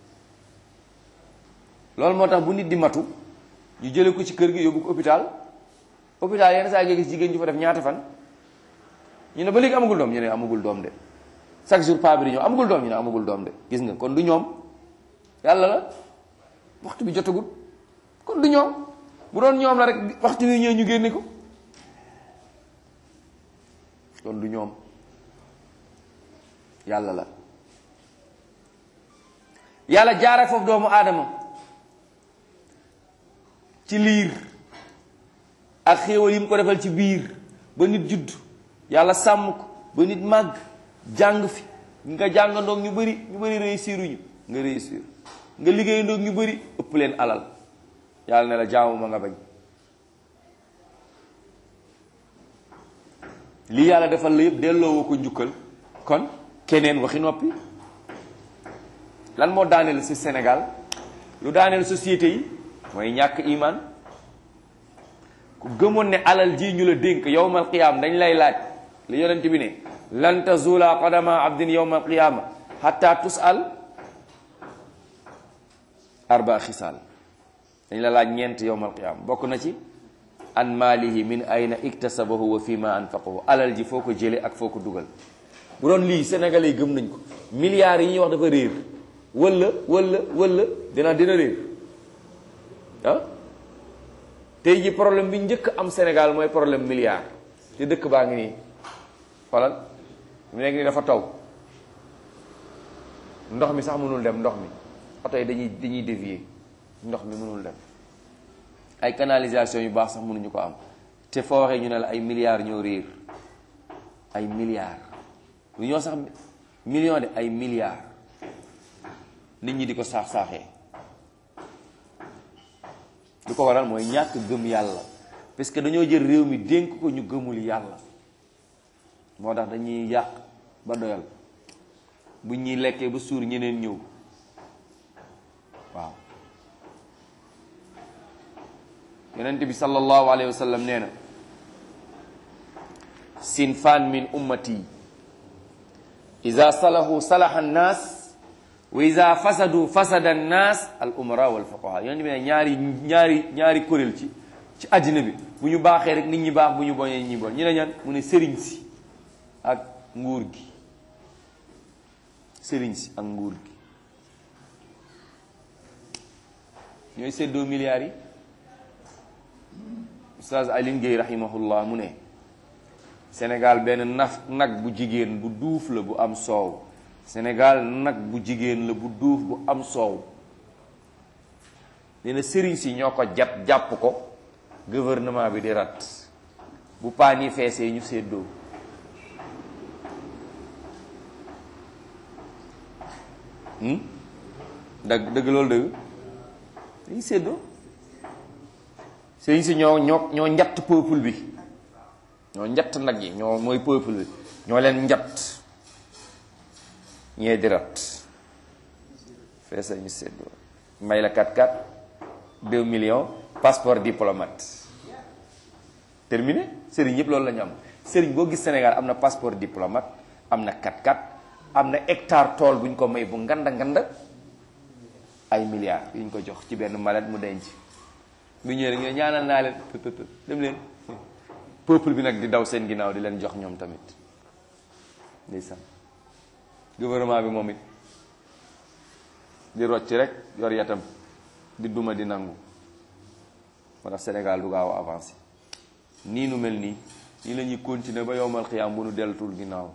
loolu moo tax bu nit di matu ñu jële ko ci kër gi yóbbu ko hôpital hôpital yenn saa nga gis jigéen ju fa def ñaata fan ñu ne ba léegi amagul doom ñu ne amagul doom de chaque jour pa bi di ñëw amagul doom ñu ne amagul doom de gis nga kon du ñoom yàlla la waxtu bi jotagul kon du ñoom bu doon ñoom la rek waxtu wi ñëw ñu génne ko kon du ñoom yàlla la yàlla jaare foofu doomu aadama ci liir ak xéewal yi mu ko defal ci biir ba nit judd yàlla sàmm ko ba nit màgg jàng fi nga jàngandoog ñu bëri ñu bëri réussiruñu nga réussir nga liggéeyandoog ñu bëri ëpp leen alal yàlla ne la jaamu ma nga bañ lii yàlla defal la yëpp delloo ko njukkal kon keneen waxi noppi lan moo daaneel ci Sénégal lu daaneel société yi mooy ñàkk iman ku gëmoon ne alal ji ñu la dénk yowmal qiyaam dañ lay laaj li yonent bi ne lan tazula qadama abdin yowmal qiyaama hatta tusal arba xisaal dañ la laaj ñeent yowmal qiyaama bokk na ci an maalihi min ayna iktasabahu wa fi ma anfaqahu alal ji foo ko jële ak foo ko dugal bu doon lii sénégalais yi gëm nañ ko milliards yi ñuy wax dafa réer wala wala wala dina dina réer ah tey ji problème bi njëkk am Sénégal mooy problème milliard te dëkk baa ngi nii xoolal mu nekk nii dafa taw ndox mi sax mënul dem ndox mi oto yi dañuy dañuy dévier ndox mi mënul dem ay canalisation yu baax sax mënuñu ko am te foo waxee ñu ne la ay milliards ñoo réer ay milliards lu ñoo sax million de ay milliards nit ñi di ko saax-saaxee lu ko waral mooy ñàkk gëm yàlla parce que dañoo jël réew mi dénk ko ñu gëmul yàlla moo tax dañuy yàq ba doyal bu ñuy lekkee ba suur ñeneen ñëw waaw yonent bi sallallahu alayhi wa sallam nee na sinfaan min ummati ida salahu salaha annaas wa ida fasadu fasada annaas al umara wal fuqaha yonent bi ne ñaari ñaari ñaari kuréel ci ci àddina bi bu ñu baaxee rek nit ñi baax bu ñu boñee ñi bon ñu ne ñan mu ne sëriñ si ak nguur gi sëriñ si ak nguur gi ñooy seddoo milliards yi Oustaz Alioune Gueye rahimahullah mu ne Sénégal benn naf nag bu jigéen bu duuf la bu am soow Sénégal nag bu jigéen la bu duuf bu am soow nee na sëriñ si ñoo ko jat jàpp ko gouvernement bi di rat bu paan yi feesee ñu séddoo dëgg dëgg loolu dëgg dañuy séddoo sëriñ si ñoo ñoo ñoo njatt peuple bi ñoo njatt nag yi ñoo mooy peuple bi ñoo leen njatt ñee di rat feesa ñu séddoo may la 4-4 2 millions passeport diplomate terminé sëriñ yëpp loolu la ñu am sëriñ boo gis Sénégal am na passeport diplomate am na 4-4 am na hectare tool bu ñu ko may bu nganda nganda ay milliards yu ñu ko jox ci benn malet mu denc bu ñëwee rek ñaanal naa leen dem leen peuple bi nag di daw seen ginnaaw di leen jox ñoom tamit ndeysaan gouvernement bi moom it di rocc rek yor yatam di duma di nangu moo tax Sénégal du gaaw a avancé nii nu mel nii nii la ñuy continuer ba yowmal xiyaam bu nu deltul ginnaaw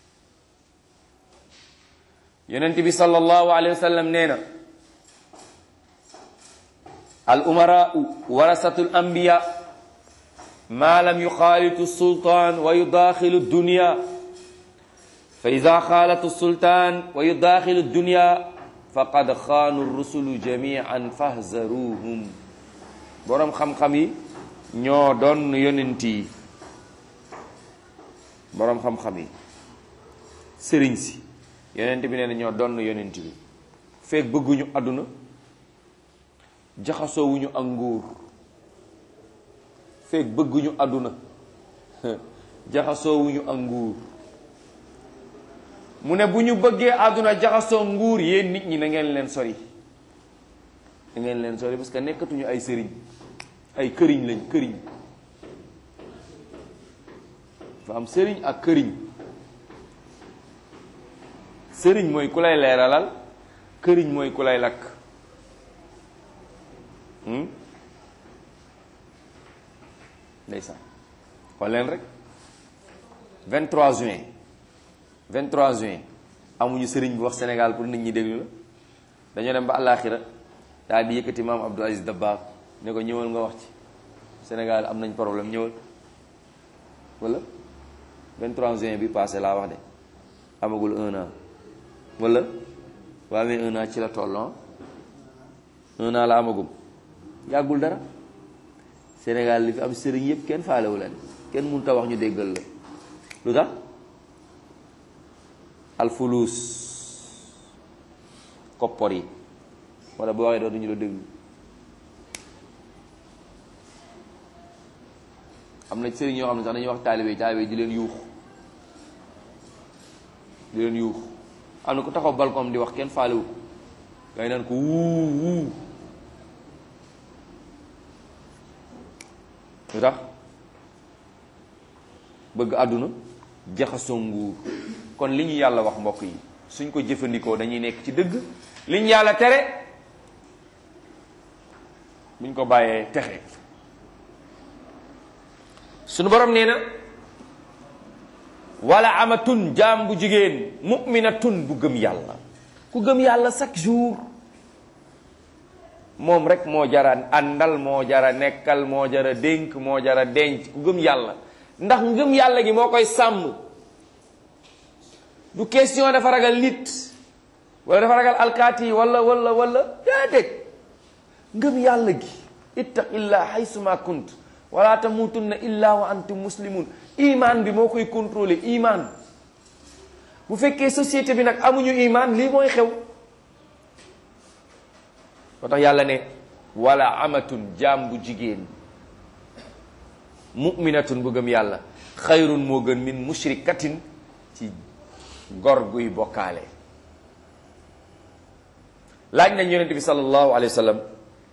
yonent bi sallallahu alayhi wa sallam nee na al umaraau warasatul anbiya ma lam yuxaalitu sultaan wa yudaaxilu dunya fa ida xaalatu sultaan wa yudaaxilu dunya faqad xaanu rusulu jamian fahzaruhum boroom xam-xam yi ñoo doon yonent yi boroom xam-xam yi sëriñ si yonent bi nee na ñoo doon yonent bi feeg bëgguñu àdduna jaxasoowuñu ak nguur feeg bëgguñu àdduna jaxasoowuñu ak nguur mu ne bu ñu bëggee àdduna jaxasoo nguur yéen nit ñi na ngeen leen sori na ngeen leen sori parce que nekkatuñu ay sëriñ ay këriñ lañ këriñ fa am sëriñ ak këriñ sëriñ mooy ku lay leeralal këriñ mooy ku lay lakk ndeysaan xool leen rek 23 juin 23 juin amuñu sëriñ bu wax Sénégal pour nit ñi déglu la dañoo dem ba àllaaxira daal di yëkkati maam Abdou Aziz Dabakh ne ko ñëwal nga wax ci Sénégal am nañ problème ñëwal wala 23 juin bi passé laa wax de amagul un an wala waa amee un an ci la toll un an la amagum yàggul dara Sénégal li fi am sëriñ yëpp kenn faalewu leen kenn mënut a wax ñu déggal la lu tax alfulus koppor yi wala boo waxee dootuñu la déglu am na sëriñ yoo xam ne sax dañuy wax taalibe yi taalibe yi di leen yuux di leen yuux am na ku taxaw balcon di wax kenn faalewu ngay naan ko wuu wuu lu tax bëgg àdduna jaxasoo nguur kon li ñu yàlla wax mbokk yi suñ ko jëfandikoo dañuy nekk ci dëgg li ñu yàlla tere buñ ko bàyyee texe suñu borom nee na wala amatun jaam bu jigéen mu'minatun bu gëm yàlla ku gëm yàlla chaque jour moom rek moo jara àndal moo jara nekkal moo jara dénk moo jara denc ku gëm yàlla ndax ngëm yàlla gi moo koy sàmm du question dafa ragal nit wala dafa ragal alkaati wala wala wala déedéet ngëm yàlla gi ittaqillah haysuma kunt wala tamutunna illa wa antum muslimun iman bi moo koy contrôler iman bu fekkee société bi nag amuñu iman lii mooy xew moo tax yàlla ne wala amatun jaam bu jigéen muminatun bu gëm yàlla xayrun moo gën min mushrikatin ci gor guy bokkaale laaj nañ yonent bi sallallahu alayhi wa sallam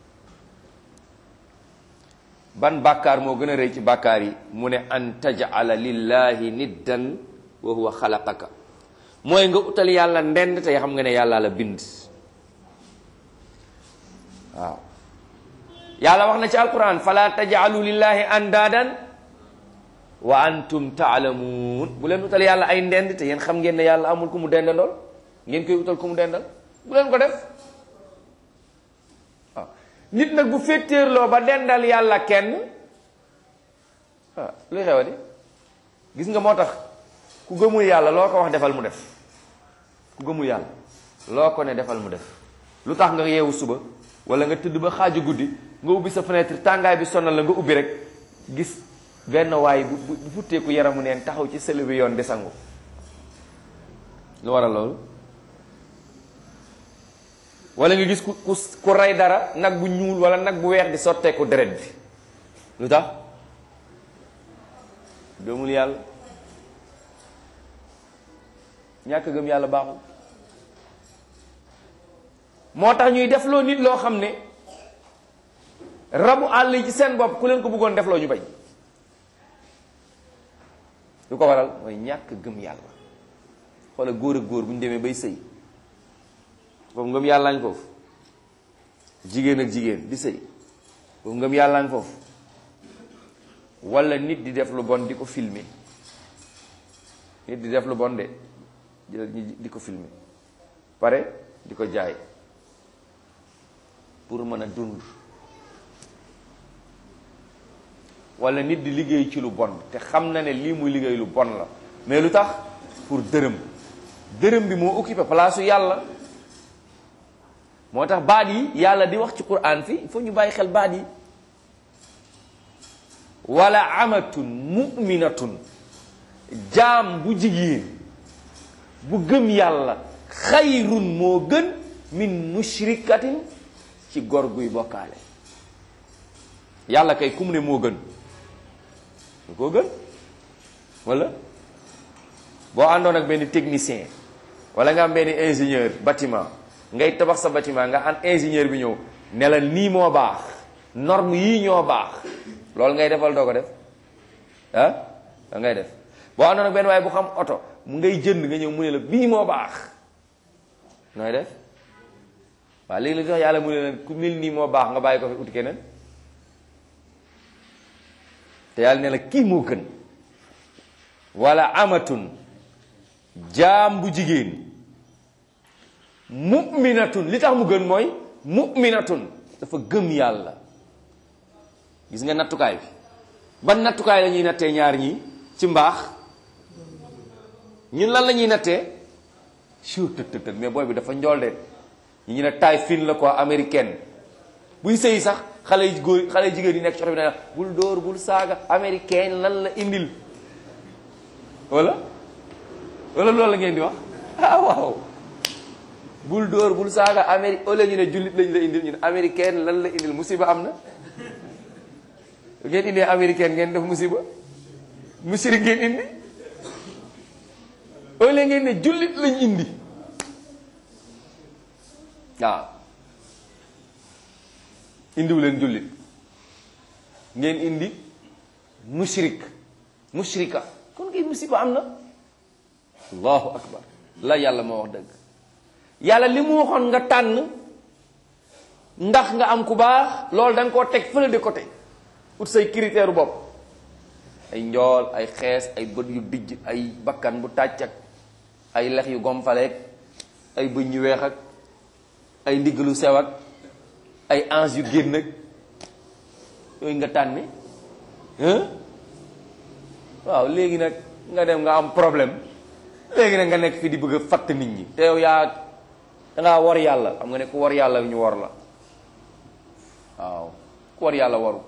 ban bàkkaar moo gën a rëy ci bàkkaar yi mu ne an tajala lillahi niddan wa huwa xalaqaka mooy nga utal yàlla ndend tey xam nga ne yàlla la bind waaw yàlla wax na ci alquran fala tajalu lillahi andaadan wa antum taalamuun bu leen utal yàlla ay ndend te yéen xam ngeen ne yàlla amul ku mu dendandool ngeen koy utal ku mu dendal bu leen ko def waaw nit nag bu féetéerloo ba dendal yàlla kenn ah luy xewa di gis nga moo tax ku gëmul yàlla loo ko wax defal mu def ku gëmul yàlla loo ko ne defal mu def lu tax nga yeewu suba wala nga tëdd ba xaaju guddi nga ubbi sa fenêtre tàngaay bi sonal la nga ubbi rek gis benn waay bu bu futteeku yaramu neen taxaw ci sële bi yoon di sangu lu waral loolu wala nga gis ku ku ku rey dara nag bu ñuul wala nag bu weex di sotteeku deret bi lu tax gëmul yàlla ñàkk gëm yàlla baaxul moo tax ñuy defloo nit loo xam ne rabu àll yi ci seen bopp ku leen ko bëggoon defloo ñu bañ lu ko waral mooy ñàkk gëm yàlla xoola góor ak góor bu ñu demee bay sëy foofu ngëm yàlla ngi foofu jigéen ak jigéen di sëy foofu ngëm yàlla ngi foofu wala nit di def lu bon di ko filmer nit di def lu bon de jël ñi di ko filmer pare di ko jaay pour mën a dund wala nit di liggéey ci lu bon te xam na ne lii muy liggéey lu bon la mais lu tax pour dërëm dërëm bi moo occupé place su yàlla moo tax baat yi yàlla di wax ci quran fi il faut ñu bàyyi xel baat yi wala amatun muminatun jaam bu jigéen bu gëm yàlla xayrun moo gën min mushrikatin ci gor guy bokkaale yàlla kay kum ne moo gën lu koo gën wala boo àndoon ak benn technicien wala nga am benn ingénieur bâtiment ngay tabax sa bâtiment nga am ingénieur bi ñëw ne la nii moo baax norme yii ñoo baax loolu ngay defal doo ko def ah da ngay def boo àndoon ak benn waaye bu xam oto mu ngay jënd nga ñëw mu ne la bii moo baax nooy def waaw léegi la tax yàlla mu ne leen ku mel nii moo baax nga bàyyi ko fi uti keneen te yàlla ne la kii moo gën wala amatun jaam bu jigéen mu'minatun li tax mu gën mooy mu'minatun dafa gëm yàlla gis nga nattukaay bi ban nattukaay la ñuy nattee ñaar ñi ci mbaax ñun lan la ñuy nattee sur tët tët mais booy bi dafa njool de ñu ñu ne taille fine la quoi américaine buy sëy sax xale yu góor xale yu jigéen yi nekk ci oto bi ne bul dóor bul saaga américaine lan la indil wala wala loolu la ngeen di wax ah waaw bul dóor bul saaga amérique au lieu ñu ne jullit lañ la indil ñu ne américaine lan la indil musiba am na ngeen indee américaine ngeen def musiba musiri ngeen indi au lieu ngeen ne jullit lañ indi waaw indiwu leen jullit ngeen indi mushrik mushrika kon ngay musiba am na allahu akbar la yàlla moo wax dëgg yàlla li mu waxoon nga tànn ndax nga am ku baax loolu da nga koo teg fële de côté ut say critère bopp ay njool ay xees ay bët yu dijj ay bakkan bu tàcc ak ay lex yu gomfaleeg ay bëñ yu weex ak ay ndigg lu sew ak ay ange yu génn ak yooyu nga tànni waaw léegi nag nga dem nga am problème léegi nag nga nekk fi di bëgg a fatt nit ñi te yow yaa dangaa war yàlla xam nga ne ku war yàlla ñu war la waaw ku war yàlla waru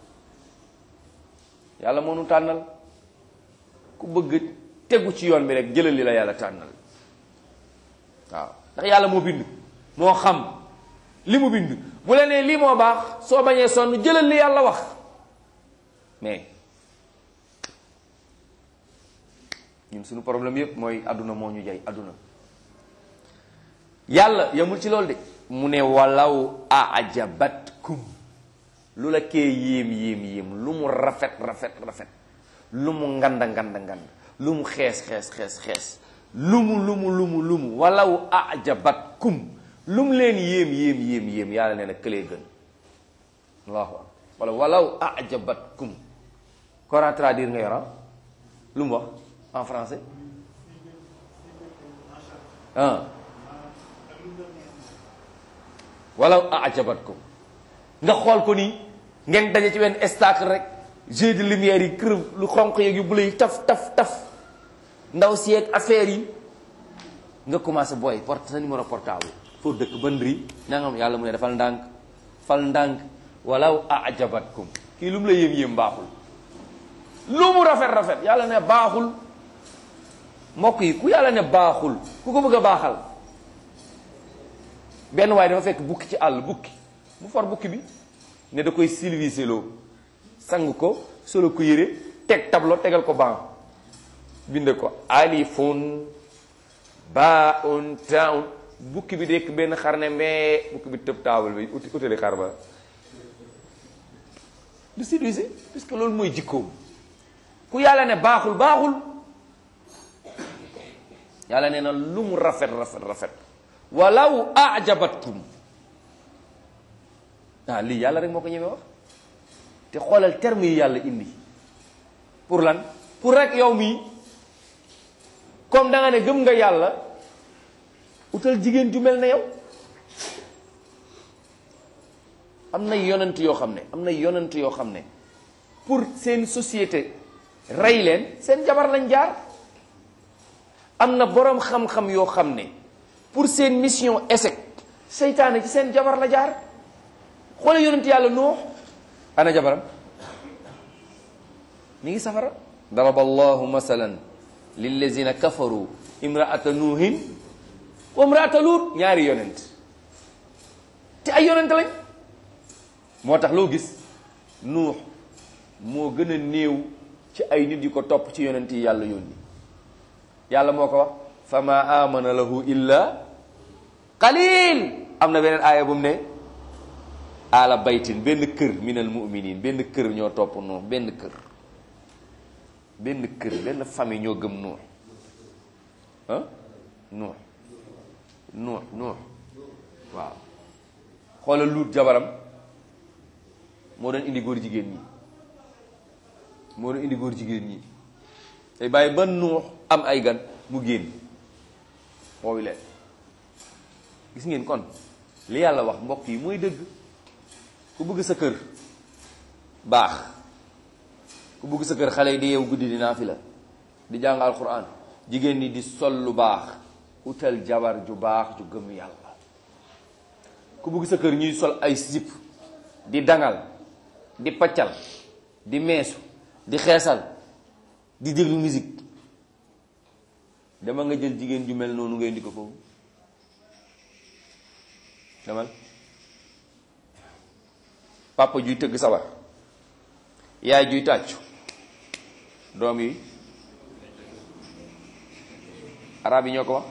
yàlla moo nu tànnal ku bëgg tegu ci yoon bi rek jëlal li la yàlla tànnal waaw ndax yàlla moo bind moo xam li mu bind bu la nee lii moo baax soo bañee sonn jëlal li yàlla wax mais ñun suñu problème yépp mooy àdduna moo ñu jay àdduna yàlla yamul ci loolu de mu ne walaw ajabatkum lu la kee yéem yéem yéem lu mu rafet rafet rafet lu mu nganda nganda ngand lu mu xees xees xees xees lu mu lu mu lu mu lu mu walaw ajabatkum lu mu leen yéem yéem yéem yéem yàlla nee na këlee gën allahu akbar wala walaw ajabatkum kora traduire nga yora lu mu wax en français ah walaw ajabatkum nga xool ko nii ngeen daje ci benn stacle rek jeu de lumière yi kër lu xonq yeeg yu bula yi taf taf taf ndaw si yeeg affaire yi nga commencé booy porte sa numéro portable foo dëkk ban ri na nga yàlla mu ne dafal ndànk fal ndànk walaw ajabatkum kii lu mu la yéem yéem baaxul lu mu rafet rafet yàlla ne baaxul mbokk yi ku yàlla ne baaxul ku ko bëgg a baaxal benn waaye dafa fekk bukki ci àll bukki mu for bukki bi ne da koy silvisé loo sang ko solo ko yére teg tableau tegal ko ban binde ko alifun baun taun bukki bi dekk benn xar ne mbee bukki bi tëb taabal bi uti utali xar ba du silvisé puisque loolu mooy jikkoom ku yàlla ne baaxul baaxul yàlla nee na lu mu rafet rafet rafet walaw ajabatkum ah lii yàlla rek moo ko ñemee wax te xoolal terme yi yàlla indi pour lan pour rek yow mii comme da nga ne gëm nga yàlla utal jigéen ju mel ne yow am na yonent yoo xam ne am na yonent yoo xam ne pour seen société rey leen seen jabar lañ jaar am na boroom xam-xam yoo xam ne pour seen mission échec seytaane ci seen jabar la jaar xoole yonent yàlla nuux ana jabaram mi ngi safara daraba allahu masalan lillazina kafaru imraata nuuhin wa imraata luut ñaari yonent te ay yonent lañ moo tax loo gis nuux moo gën a néew ci ay nit yu ko topp ci yonent yi yàlla yónni yàlla moo ko wax fa ma amana lahu illa qalil am na beneen aaya bu mu ne ala baytin benn kër minal muminin benn kër ñoo topp nuux benn kër benn kër benn famille ñoo gëm nuux ah nuux nuux nuux waaw xoolal luut jabaram moo doon indi góor jigéen ñi moo doon indi góor jigéen ñi tey bàyyi ba nuux am ay gan mu génn woowi leen gis ngeen kon li yàlla wax mbokk yi mooy dëgg ku bëgg sa kër baax ku bëgg sa kër xale yi di yeewu guddi di naafila di jàng alquran jigéen ñi di sol lu baax utal jabar ju baax ju gëm yàlla ku bëgg sa kër ñuy sol ay sip di dangal di paccal di meesu di xeesal di déglu musique dama nga jël jigéen ju mel noonu ngay indi ko foofu demal papa juy tëgg sabar yaay juy tàccu doom yi arab yi ñoo ko wax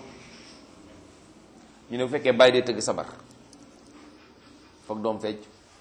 ñu ne bu fekkee bàyyi dee tëgg sabar foog doom fecc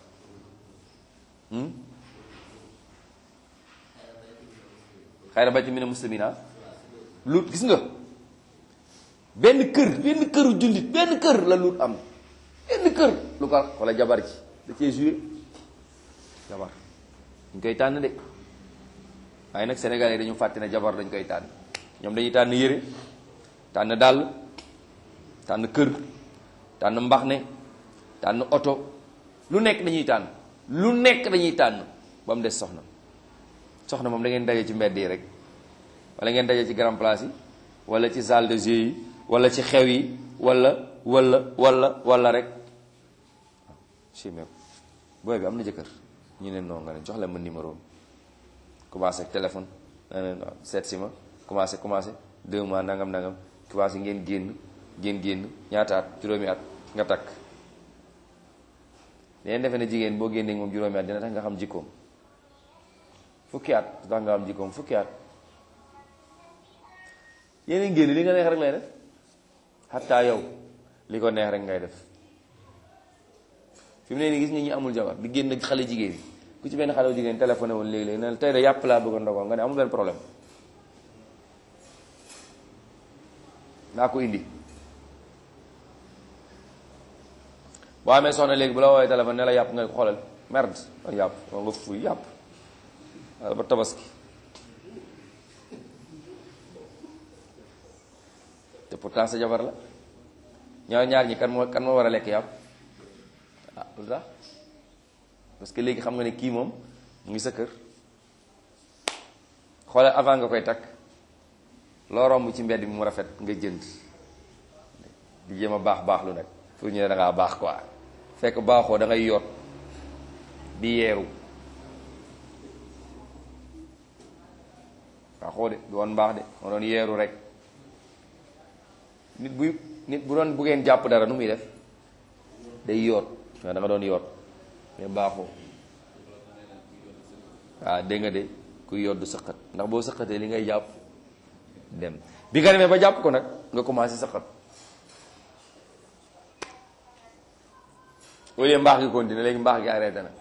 xayra ba ci mi ne muslimina luut gis nga benn kër benn këru jullit benn kër la luut am benn kër lu ko wala jabar ji da cee joué jabar dañ koy tànn de waaye nag sénégalais dañu fàtte ne jabar dañ koy tànn ñoom dañuy tànn yére tànn dàll tànn kër tànn mbax ne tànn oto lu nekk dañuy tànn lu nekk dañuy tànn ba mu des soxna soxna moom da ngeen daje ci mbedd yi rek wala ngeen daje ci grand place yi wala ci salle de jeu yi wala ci xew yi wala wala wala wala rek chimé booy bi am na jëkkër ñu ne non nga ne jox leen ma numéro commencé ak téléphone seet si ma commencé commencé deux mois nangam nangam commencé ngeen génn ngeen génn ñaata at juróomi at nga takk leen defe ne jigéen boo génnee moom juróomi at dina tax nga xam jikkoom fukki at tax nga xam jikkoom fukki at yéen génn li nga neex rek lay def xataa yow li ko neex rek ngay def fi mu ne nii gis nga ñi amul jabar di génn xale jigéen yi ku ci benn xale jigéen téléphoné woon léegi-léegi ne tey de yàpp laa bëgg a ndogoo nga ne amul benn problème naa ko indi boo amee soxna léegi bu la woowee téléphone ne la yàpp nga ko xoolal merde man yàpp wala nga fuy yàpp wala ba tabaski te pourtant sa jabar la ñaar ñaar ñi kan moo kan moo war a lekk yàpp ah lu tax parce que léegi xam nga ne kii moom mu ngi sa kër xoolal avant nga koy takk loo romb ci mbedd bi mu rafet nga jënd di jéem a baax baax lu nag pour ñu ne da ngaa baax quoi fekk baaxoo da ngay yoot di yeeru baaxoo de du woon baax de moo doon yeeru rek nit buy nit bu doon buggeen jàpp dara nu muy def day yoot waaw da nga doon yoot mais baaxoo waaw dégg nga de kuy yoot du sëqat ndax boo sëqatee li ngay jàpp dem bi nga demee ba jàpp ko nag nga commencé sëqat au lieu mbaax gi continué léegi mbaax gi arrêté na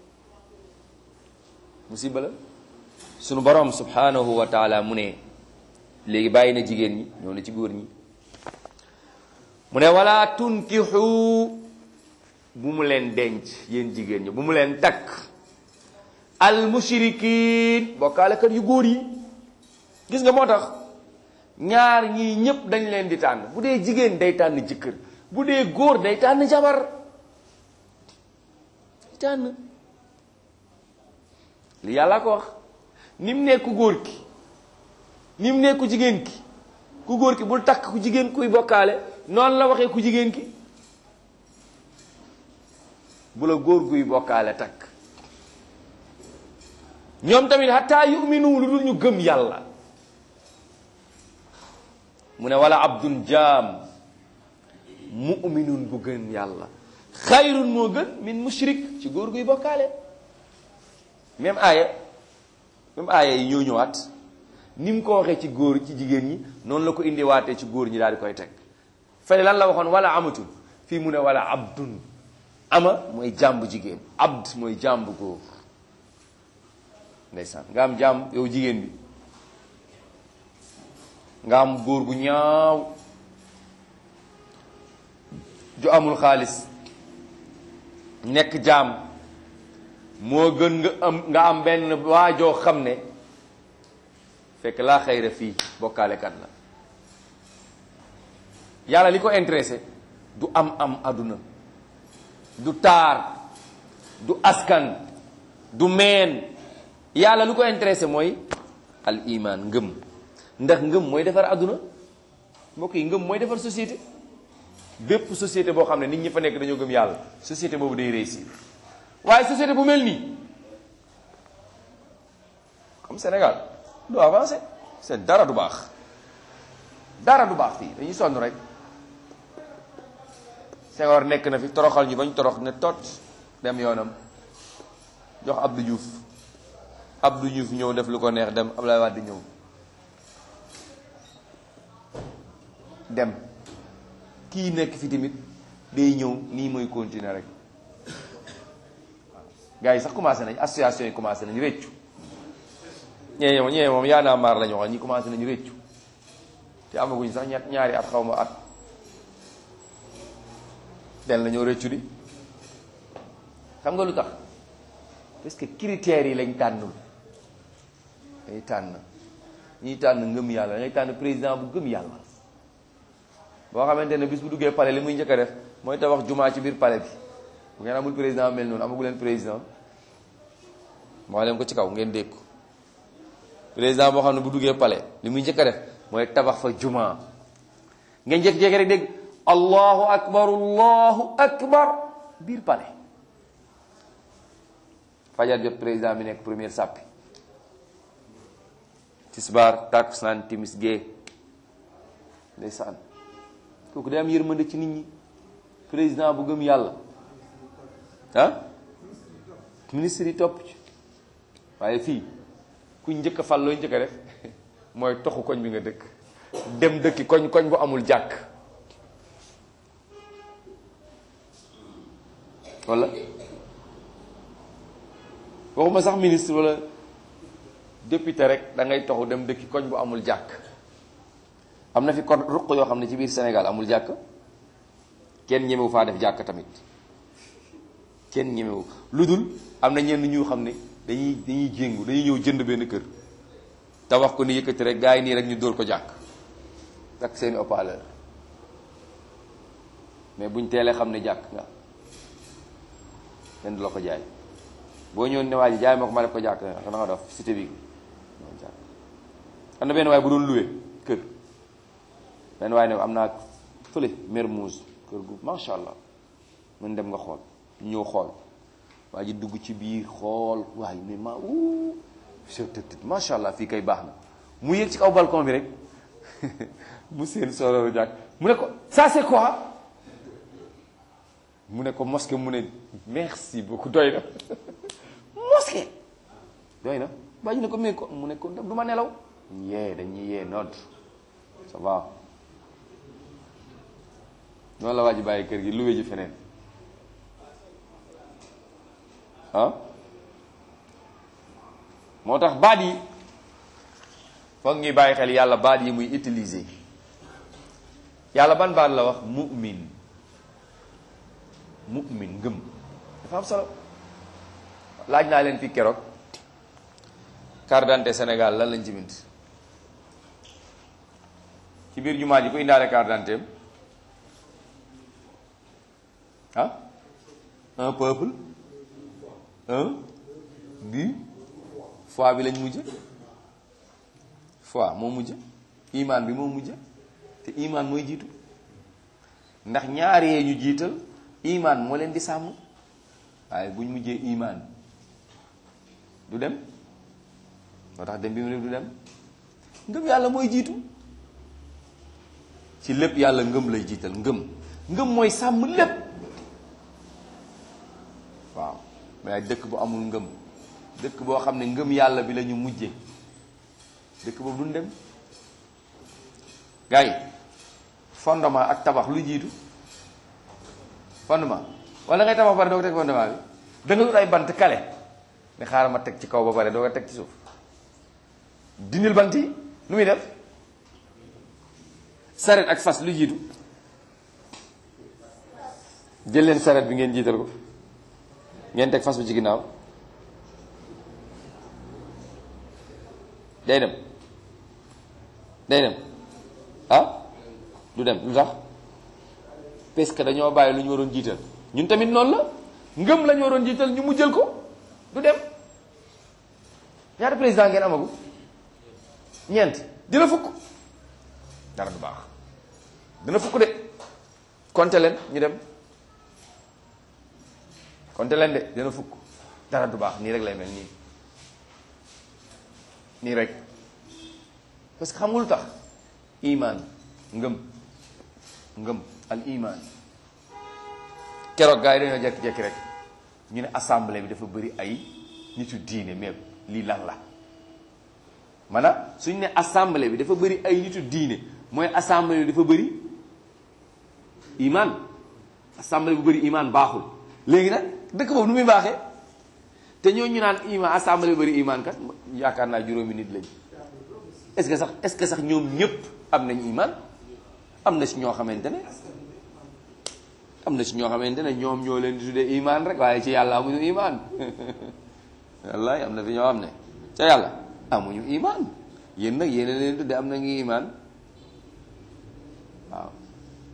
musiba la sunu borom subhanahu wa taala mu ne léegi bàyyi na jigéen ñi ñoo na ci góor ñi mu ne wala tunkixu bu mu leen denc yéen jigéen ñi bu mu leen takk al mushrikin bokkaalekat yu góor yi gis nga moo tax ñaar ñii ñépp dañ leen di tànn bu dee jigéen day tànn jëkkër bu dee góor day tànn jabar tànn li yàlla ko wax ni mu nekk ku góor ki ni mu nekk ku jigéen ki ku góor ki bul takk ku jigéen kuy bokkaale noonu la waxee ku jigéen ki bu la góor guy bokkaale takk ñoom tamit hatta yuminu lu dul ñu gëm yàlla mu ne wala abdun jaam muminun bu gën yàlla xayrun moo gën min mushrik ci góor guy bokkaale même aaya même aaya yi ñoo ñëwaat ni mu ko waxee ci góor ci jigéen ñi noonu la ko indi waatee ci góor ñi daal di koy teg fële lan la waxoon wala amatul fii mu ne wala abdun ama mooy jàmbu jigéen abd mooy jàmbu góor ndeysaan nga am jàmm yow jigéen bi nga am góor gu ñaaw ju amul xaalis nekk jaam moo gën nga am nga am benn waajoo xam ne fekk laa xayra fii bokkaalekat la yàlla li ko intéressé du am am àdduna du taar du askan du meen yàlla lu ko intéressé mooy al iman ngëm ndax ngëm mooy defar àdduna mbokk yi ngëm mooy defar société bépp société boo xam ne nit ñi fa nekk dañoo gëm yàlla société boobu day réussir waaye société bu mel nii comme Sénégal du avancé c'est dara du baax dara du baax fii dañuy sonn rek Senghor nekk na fi toroxal ñu bañ torox ne tot dem yoonam jox Abdou Diouf Abdou Diouf ñëw def lu ko neex dem Abdoulaye Wade ñëw dem kii nekk fi tamit day ñëw nii mooy continuer rek gars yi sax commencé nañ association yi commencé nañu réccu ñee moom ñee moom yaa naa maar la ñu wax ñi commencé nañu réccu te amaguñ sax ñett ñaari at xaw ma at den la ñoo réccu di xam nga lu tax parce que critères yi lañ tànnul dañuy tànn ñuy tànn ngëm yàlla dañuy tànn président bu gëm yàlla boo xamante ne bis bu duggee palais li muy njëkk a def mooy tabax jumaa ci biir palais bi bu ngeen amul président mel noonu amagu leen président moo leen ko ci kaw ngeen dégg ko président boo xam ne bu duggee palais li muy njëkk a def mooy tabax fa jumaa ngeen jékki-jékki rek dégg allahu akbar allahu akbar biir palais fajar jot président bi nekk première sàppi tisbaar takkusaan timis gee ndeysaan kooku day am yërmande ci nit ñi président bu gëm yàlla ah ministre yi topp ci waaye fii ku njëkk a fal looy njëkk a def mooy toxu koñ bi nga dëkk dem dëkki koñ koñ bu amul jàkk wala waxuma sax ministre wala député rek da ngay toxu dem dëkki koñ bu amul jàkk am na fi kon ruq yoo xam ne ci biir Sénégal amul jàkk kenn ñemewu faa def jàkk tamit kenn ñemewu lu dul am na ñenn ñu xam ne dañuy dañuy jéngu dañuy ñëw jënd benn kër te wax ko ni yëkkati rek gaa yi nii rek ñu dóor ko jàkk ak seeni haut-parleur mais buñ teelee xam ne jàkk nga kenn du la ko jaay boo ñëw ne waa ji jaay ma ko ma def ko jàkk da nga def cité bi jàkk am na benn waay bu doon loué kër benn waay ne am naa fële Mermoz kër gu macha allah mën dem nga xool ñëw xool waa ji dugg ci biir xool waaye mais ma wuu tëdd macha allah fii kay baax na mu yéeg ci kaw balcon bi rek mu seen sororu jàkk mu ne ko ça c'est quoi mu ne ko mosquée mu ne merci beaucoup doy na mosquée doy na bàyyi ne ko mais ko mu ne ko du ma nelaw yee dañuy yee nodd ça va noonu la waa ji bàyyi kër gi luwe ji feneen ah moo tax baat yi foog ñuy bàyyi xel yàlla baat yi muy utiliser yàlla ban baat la wax mu'min mu'min ngëm dafa am solo laaj naa leen fi keroog carte d'identité Sénégal lan lañ ci bind ci biir jumaa ji ku indaale carte d'identité ah un peuple un but foi bi lañ mujj foi moo mujj imaan bi moo mujj te imaan mooy jiitu ndax ñaar yee ñu jiital imaan moo leen di sàmm waaye buñ mujjee imaan du dem moo tax dem bi mu ne du dem ngëm yàlla mooy jiitu ci lépp yàlla ngëm lay jiital ngëm ngëm mooy sàmm lépp waaw mais dëkk bu amul ngëm dëkk boo xam ne ngëm yàlla bi la ñu mujje dëkk boobu duñ dem gars yi fondement ak tabax lu jiitu fondement wala ngay tabax pare doo ko teg fondement bi da nga wut ay bant kale ne xaaral ma teg ci kaw ba pare doo ko teg ci suuf dindil bant yi lu muy def saret ak fas lu jiitu jël leen saret bi ngeen jiital ko ngeen teg fas bi ci ginnaaw day dem day dem ah du dem lu tax parce que dañoo bàyyi lu ñu waroon jiital ñun tamit noonu la ngëm la ñu waroon jiital ñu mu jël ko du dem ñaata président ngeen amagu ñeent dina fukk dara du baax dina fukk de compter leen ñu dem compter leen de dina fukk dara du baax nii rek lay mel nii nii rek parce que xam nga lu tax iman ngëm ngëm al iman keroog gars yi dañoo jekki-jekki rek ñu ne assemblée bi dafa bëri ay nitu diine mais lii lan la maanaam suñu ne assemblée bi dafa bëri ay nitu diine mooy assemblée bi dafa bëri iman assemblée bu bëri iman baaxul léegi nag dëkk boobu nu muy baaxee te ñoo ñu naan iman assemblée bu bëri iman kat yaakaar naa juróomi nit lañ est-ce que sax est-ce que sax ñoom ñëpp am nañ iman am na si ñoo xamante ne am na si ñoo xamante ne ñoom ñoo leen di tuddee iman rek waaye ci yàlla amuñu iman wallahi am na fi ñoo xam ne ca yàlla amuñu iman yéen nag yéen leen tuddee am na ngi iman waaw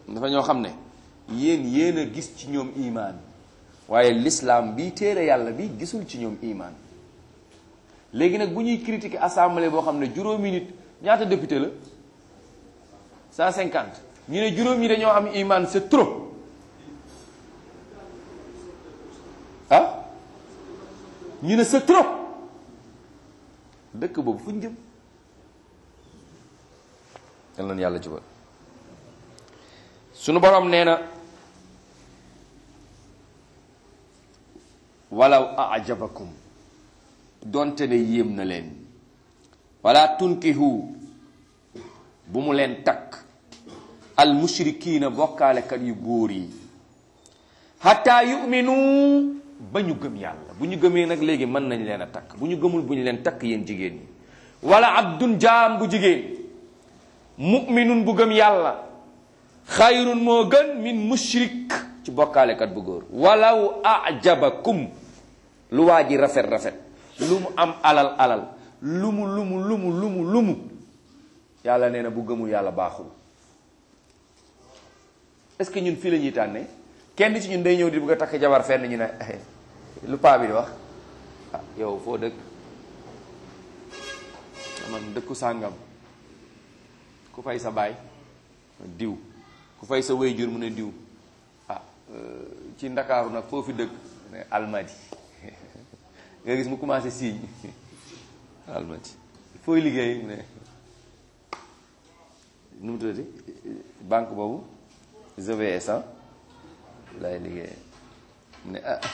dafa ñoo xam ne yéen yéen a gis ci ñoom imaan waaye l'islam bi téere yàlla bi gisul ci ñoom imaan léegi nag bu ñuy critiquer assemblée boo xam ne juróomi nit ñaata député la 150 ñu ne juróom ñi dañoo am imaan c'est trop ah ñu ne c'est trop dëkk boobu fu ñu jëm yal na yàlla jubal sunu borom nee na walaw ajabakum donte ne yéem na leen wala tunkihu bu mu leen takk al mushrikiina bokkaalekat yu góor yi hatta yuminu ba ñu gëm yàlla bu ñu gëmee nag léegi mën nañ leen a takk bu ñu gëmul bu ñu leen takk yéen jigéen ñi wala abdun jaam bu jigéen muminun bu gëm yàlla xayrun moo gën min mushrik ci bokkaalekat bu góor walaw ajabakum lu waa ji rafet rafet lu mu am alal alal lu mu lu mu lu mu lu mu lu mu yàlla nee na bu gëmul yàlla baaxul est-ce que ñun fii la ñuy tànnee kenn ci ñun day ñëw di bëgg a takk jabar fenn ñu ne lu paa bi di wax ah yow foo dëkk man dëkku sàngam ku fay sa baay diw ku fay sa wéyjur mu ne diw ah ci ndakaaru nag foofu dëkk ne almadi nga gis mu commencé signe almadi fooy liggéey mu ne nu mu tuddati banque boobu GVS lay liggéey mu ne ah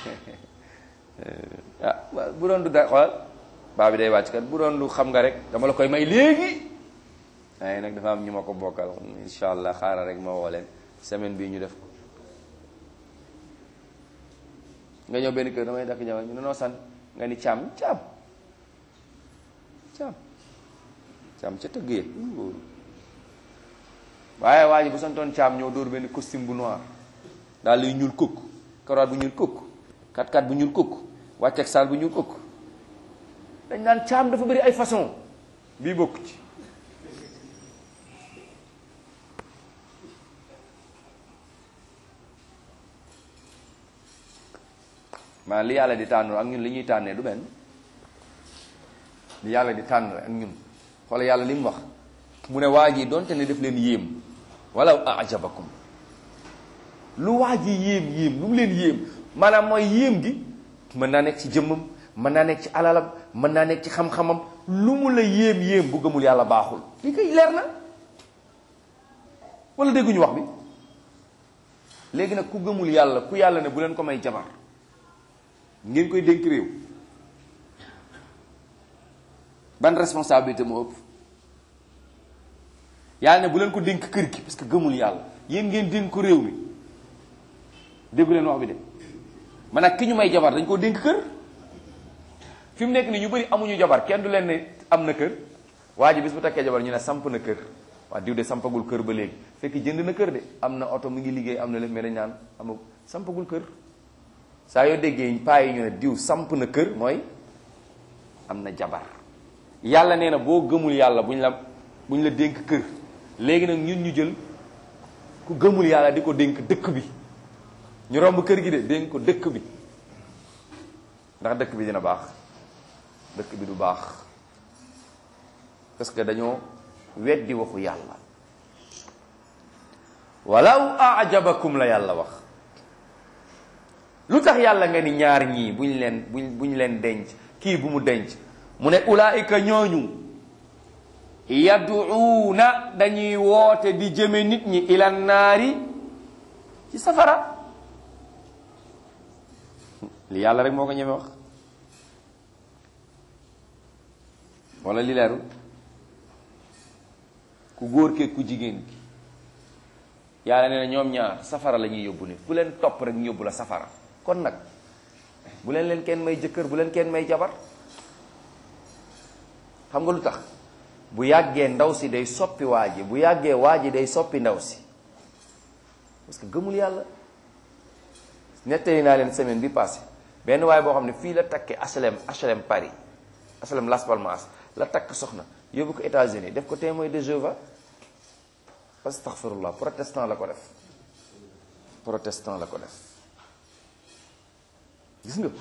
ah bu doon du da xoolal baa bi day wàcc kat bu doon du xam nga rek dama la koy may léegi waaye nag dafa am ñu ma ko bokkal insha allah xaaral rek ma woo leen semaine bii ñu def ko nga ñëw benn kër damay dakk jabar ñu ne noo san nga ni caam caam caam caam ca tëgg ya waaye waa ji bu santoon caam ñëw dóor benn costume bu noir daal luy ñuul kukk karawaat bu ñuul kukk kat-kat bu ñuul kukk wàcceeg saal bu ñuul kukk dañ naan caam dafa bëri ay façon bii bokk ci maanaam li yàlla di tànn ak ñun li ñuy tànnee du benn li yàlla di tànn ak ñun xoolal yàlla li mu wax mu ne waa ji donte ne def leen yéem walaw ajabakum lu waa ji yéem yéem lu mu leen yéem maanaam mooy yéem gi mën naa nekk ci jëmmam mën naa nekk ci alalam mën naa nekk ci xam-xamam lu mu la yéem yéem bu gëmul yàlla baaxul li koy leer na wala dégguñu wax bi léegi nag ku gëmul yàlla ku yàlla ne bu leen ko may jabar ngeen koy dénk réew ban responsabilité moo ëpp yàlla ne bu leen ko dénk kër gi parce que gëmul yàlla yéen ngeen dénk ko réew mi déggu leen wax bi de man nag ki ñu may jabar dañ koo dénk kër fi mu nekk nii ñu bëri amuñu jabar kenn du leen ne am na kër waa ji bis bu takkee jabar ñu ne samp na kër waa diw de sampagul kër ba léegi fekk jënd na kër de am na oto mu ngi liggéey am na lépp mais dañ naan amul sampagul kër saa yoo déggee paa yi ñu ne diw samp na kër mooy am na jabar yàlla nee na boo gëmul yàlla buñ la buñ la dénk kër léegi nag ñun ñu jël ku gëmul yàlla di ko dénk dëkk bi ñu romb kër gi de dénk ko dëkk bi ndax dëkk bi dina baax dëkk bi du baax parce que dañoo weddi waxu yàlla walaw ajabakum la yàlla wax lu tax yàlla nga ni ñaar ñii buñ leen buñ buñ leen denc kii bu mu denc mu ne ulaayika ñooñu yaduuna dañuy woote di jëme nit ñi ila naari ci safara li yàlla rek moo ko ñeme wax wala li leerul ku góor kee ku jigéen ki yàlla nee na ñoom ñaar safara la ñuy yóbbu nit ku leen topp rek ñu yóbbu la safara kon nag bu leen leen kenn may jëkkër bu leen kenn may jabar xam nga lu tax bu yàggee ndaw si day soppi waa ji bu yàggee waa ji day soppi ndaw si parce que gëmul yàlla nettali naa leen semaine bi passé benn waaye boo xam ne fii la takkee HLM HLM Paris HLM Las Palmas la takk soxna yóbbu ko États-Unis def ko témoin de Jéhovah astaghfirullah protestant la ko def protestant la ko def gis nga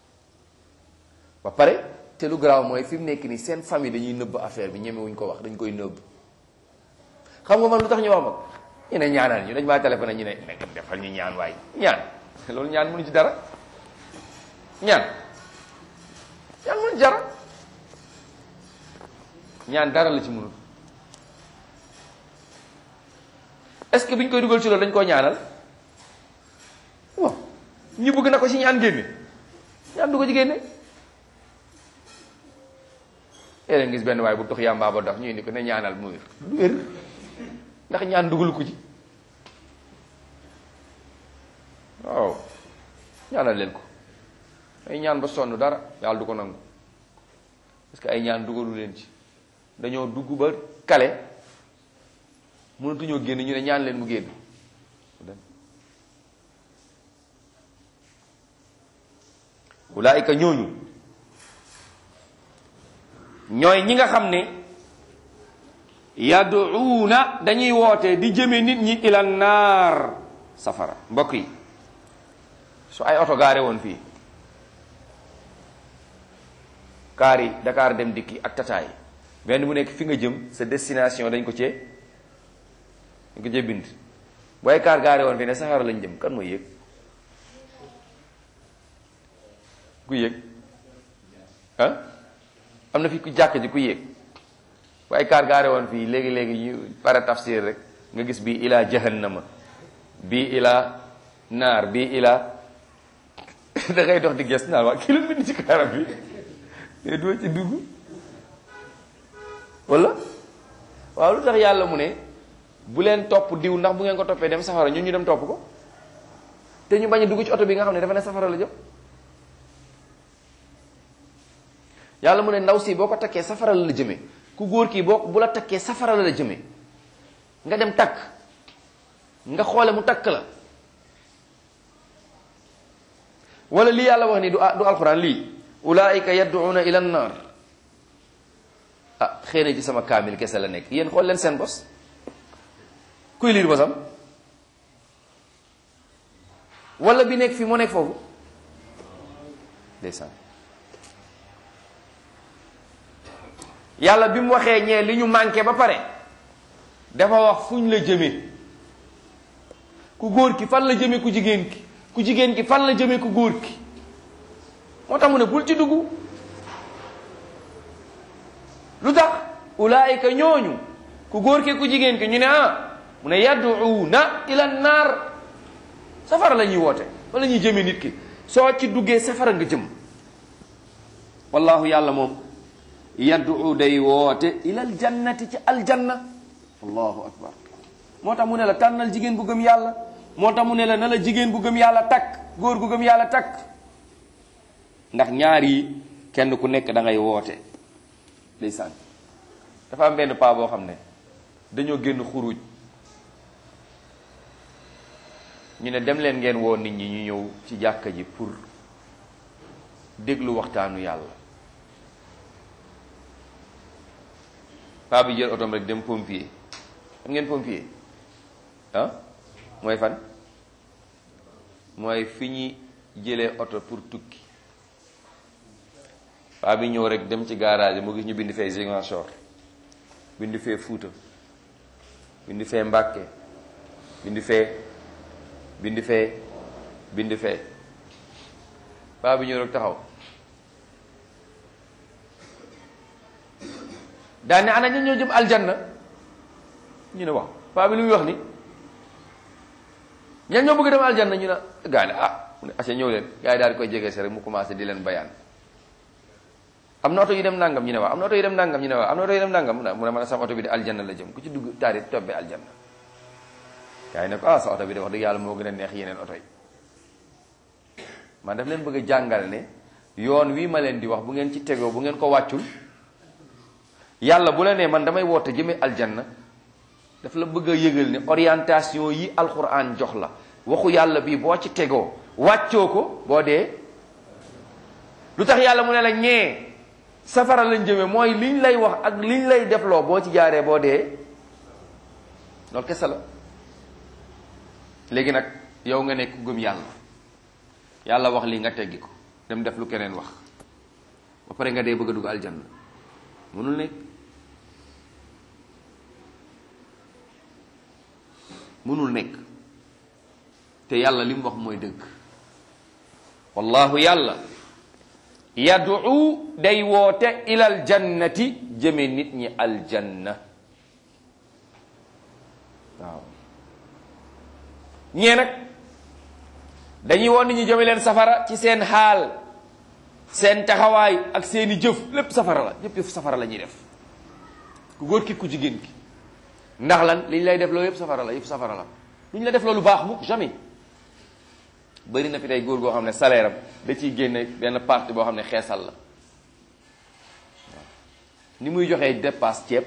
ba pare te lu garaaw mooy fi mu nekk nii seen famille dañuy nëbb affaire bi ñemewuñ ko wax dañ koy nëbb xam nga man lu tax ñu wax ma ñu ne ñaanal ñu dañ maa téléphoné ñu ne nekk defal ñu ñaan waay ñaan loolu ñaan mënu ci dara ñaan ñaan mënu ci dara ñaan dara la ci mënul est-ce que bi ñu koy dugal ci loolu dañ koo ñaanal bon ñu bëgg na ko ci ñaan génne ñaan du ko ci génne yéen gis benn waaye bu tux yàmbaa ba dox ñu indi ko ne ñaanal mu wér du wér ndax ñaan dugal ko ci waaw ñaanal leen ko ay ñaan ba sonn dara yàlla du ko nangu parce que ay ñaan dugalu leen ci dañoo dugg ba kale mënatuñoo génn ñu ne ñaan leen mu génn ulaayika ñooñu ñooy ñi nga xam ne yaduuna dañuy woote di jëme nit ñi ila naar safara mbokk yi su ay oto gaare woon fii kaar yi Dakar dem dikki ak tataay benn bu nekk fi nga jëm sa destination dañ ko cee dañ ko cee bind bu ay kaar gaare woon fii ne safara lañ jëm kan mooy yëg ku yëg ah am na fi ku jàkk ji ku yéeg bu ay kaar gaare woon fii léegi-léegi ñu pare tafsir rek nga gis bii ila jahannama bii ila naar bii ila da ngay dox di ges naan waa kii lu bind ci kaaram bi mais doo ci dugg wala waaw lu tax yàlla mu ne bu leen topp diw ndax bu ngeen ko toppee dem safara ñun ñu dem topp ko te ñu bañ a dugg ci oto bi nga xam ne dafa ne safara la jëm yàlla mu ne ndaw si boo ko takkee safara la la jëmee ku góor kii boo bu la takkee safara la la jëmee nga dem takk nga xoole mu takk la wala lii yàlla wax ni du du alxuraan lii ulaayika yad'una ila nnar ah xëy na ci sama kaamil kese la nekk yéen xool leen seen bos kuy liir bosam wala bi nekk fii moo nekk foofu ndeysaan yàlla bi mu waxee ñee li ñu manqué ba pare dafa wax fuñ la jëme ku góor ki fan la jëme ku jigéen ki ku jigéen ki fan la jëme ku góor ki moo tax mu ne bul ci dugg lu tax ulaayika ñooñu ku góor ki ku jigéen ki ñu ne ah mu ne yad'uuna ila naar safara la ñuy woote fa la ñuy jëme nit ki soo ci duggee safara nga jëm wallahu yàlla moom yaddu day woote ilal jannati ci aljanna allahu akbar moo tax mu ne la tànnal jigéen bu gëm yàlla moo tax mu ne la na la jigéen bu gëm yàlla takk góor gu gëm yàlla takk ndax ñaar yi kenn ku nekk da ngay woote ndeysaan dafa am benn paa boo xam ne dañoo génn xuruj ñu ne dem leen ngeen woo nit ñi ñu ñëw ci jàkka ji pour déglu waxtaanu yàlla paa bi jël otom rek dem pompier xam ngeen pompier ah mooy fan mooy fi ñuy jëlee oto pour tukki paa bi ñëw rek dem ci garage mu gis ñu bind fee Ziguinchor bind fee Fuuta bind fee Mbàkke bind fee bind fee bind fee paa bi ñëw rek taxaw daane ana ña ñoo jëm aljanna ñu ne wax paa bi lu muy wax ni ñan ñoo bëgg dem aljanna ñu ne gaa ne ah mu ne aca ñëw leen gaa yi daal di koy jege si rek mu commencé di leen bayaan am na oto yu dem nangam ñu ne waaw am na oto yu dem nangam ñu ne waaw am na oto yu dem nangam mu ne mu ne man sama oto bi de aljanna la jëm ku ci dugg taari tobbe aljanna gaa yi ne ko ah sa oto bi de wax dëgg yàlla moo gën a neex yeneen oto yi man daf leen bëgg a jàngal ne yoon wii ma leen di wax bu ngeen ci tegoo bu ngeen ko wàccul yàlla bu la nee man damay woote jëme aljanna daf la bëgg a yëgal ne orientation yi alquran jox la waxu yàlla bii boo ci tegoo wàccoo ko boo dee lu tax yàlla mu ne la ñee safara lañ jëme mooy liñ lay wax ak liñ lay defloo boo ci jaaree boo dee loolu kese la léegi nag yow nga nekk ku gëm yàlla yàlla wax lii nga teggi ko dem def lu keneen wax ba pare nga dee bëgg a dugg aljanna mënul nekk mënul nekk te yàlla li mu wax mooy dëgg wallahu yàlla yad'u day woote ilal jannati jëme nit ñi aljanna waaw ñee nag dañuy woon nit ñi jëme leen safara ci seen xaal seen taxawaay ak seeni jëf lépp safara la ñëpp yëf safara la ñuy def ku góor ki ku jigéen ki ndax lan liñ lay def loolu yëpp safara la yëpp safara la lu ñu la def loolu baax mukk jamais bëri na fi tey góor goo xam ne salaire am da ciy génne benn partie boo xam ne xeesal la waaw ni muy joxee dépasse ceeb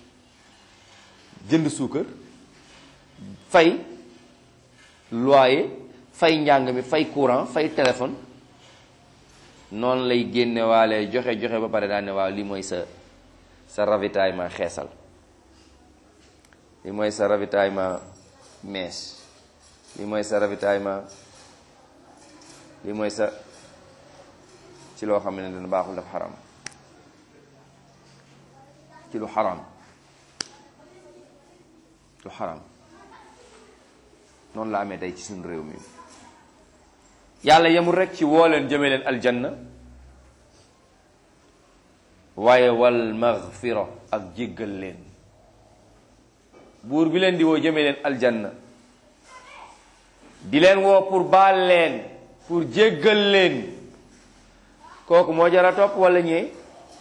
jënd suukar fay loyer fay njàng mi fay courant fay téléphone noonu lay génne waale joxe joxe ba pare daal ne waaw lii mooy sa sa ravitaillement xeesal lii mooy sa ravitaillement mèche lii mooy sa ravitaillement lii mooy sa ci loo xam ne dana baaxul daf xaram ci lu xaram lu xaram noonu la amee tey ci suñu réew mi yàlla yemul rek ci woo leen jëme leen aljanna waaye wal maghfira ak jéggal leen buur bi leen di woo jëme leen aljanna di leen woo pour baal leen pour jéggal leen kooku moo jara topp wala ñee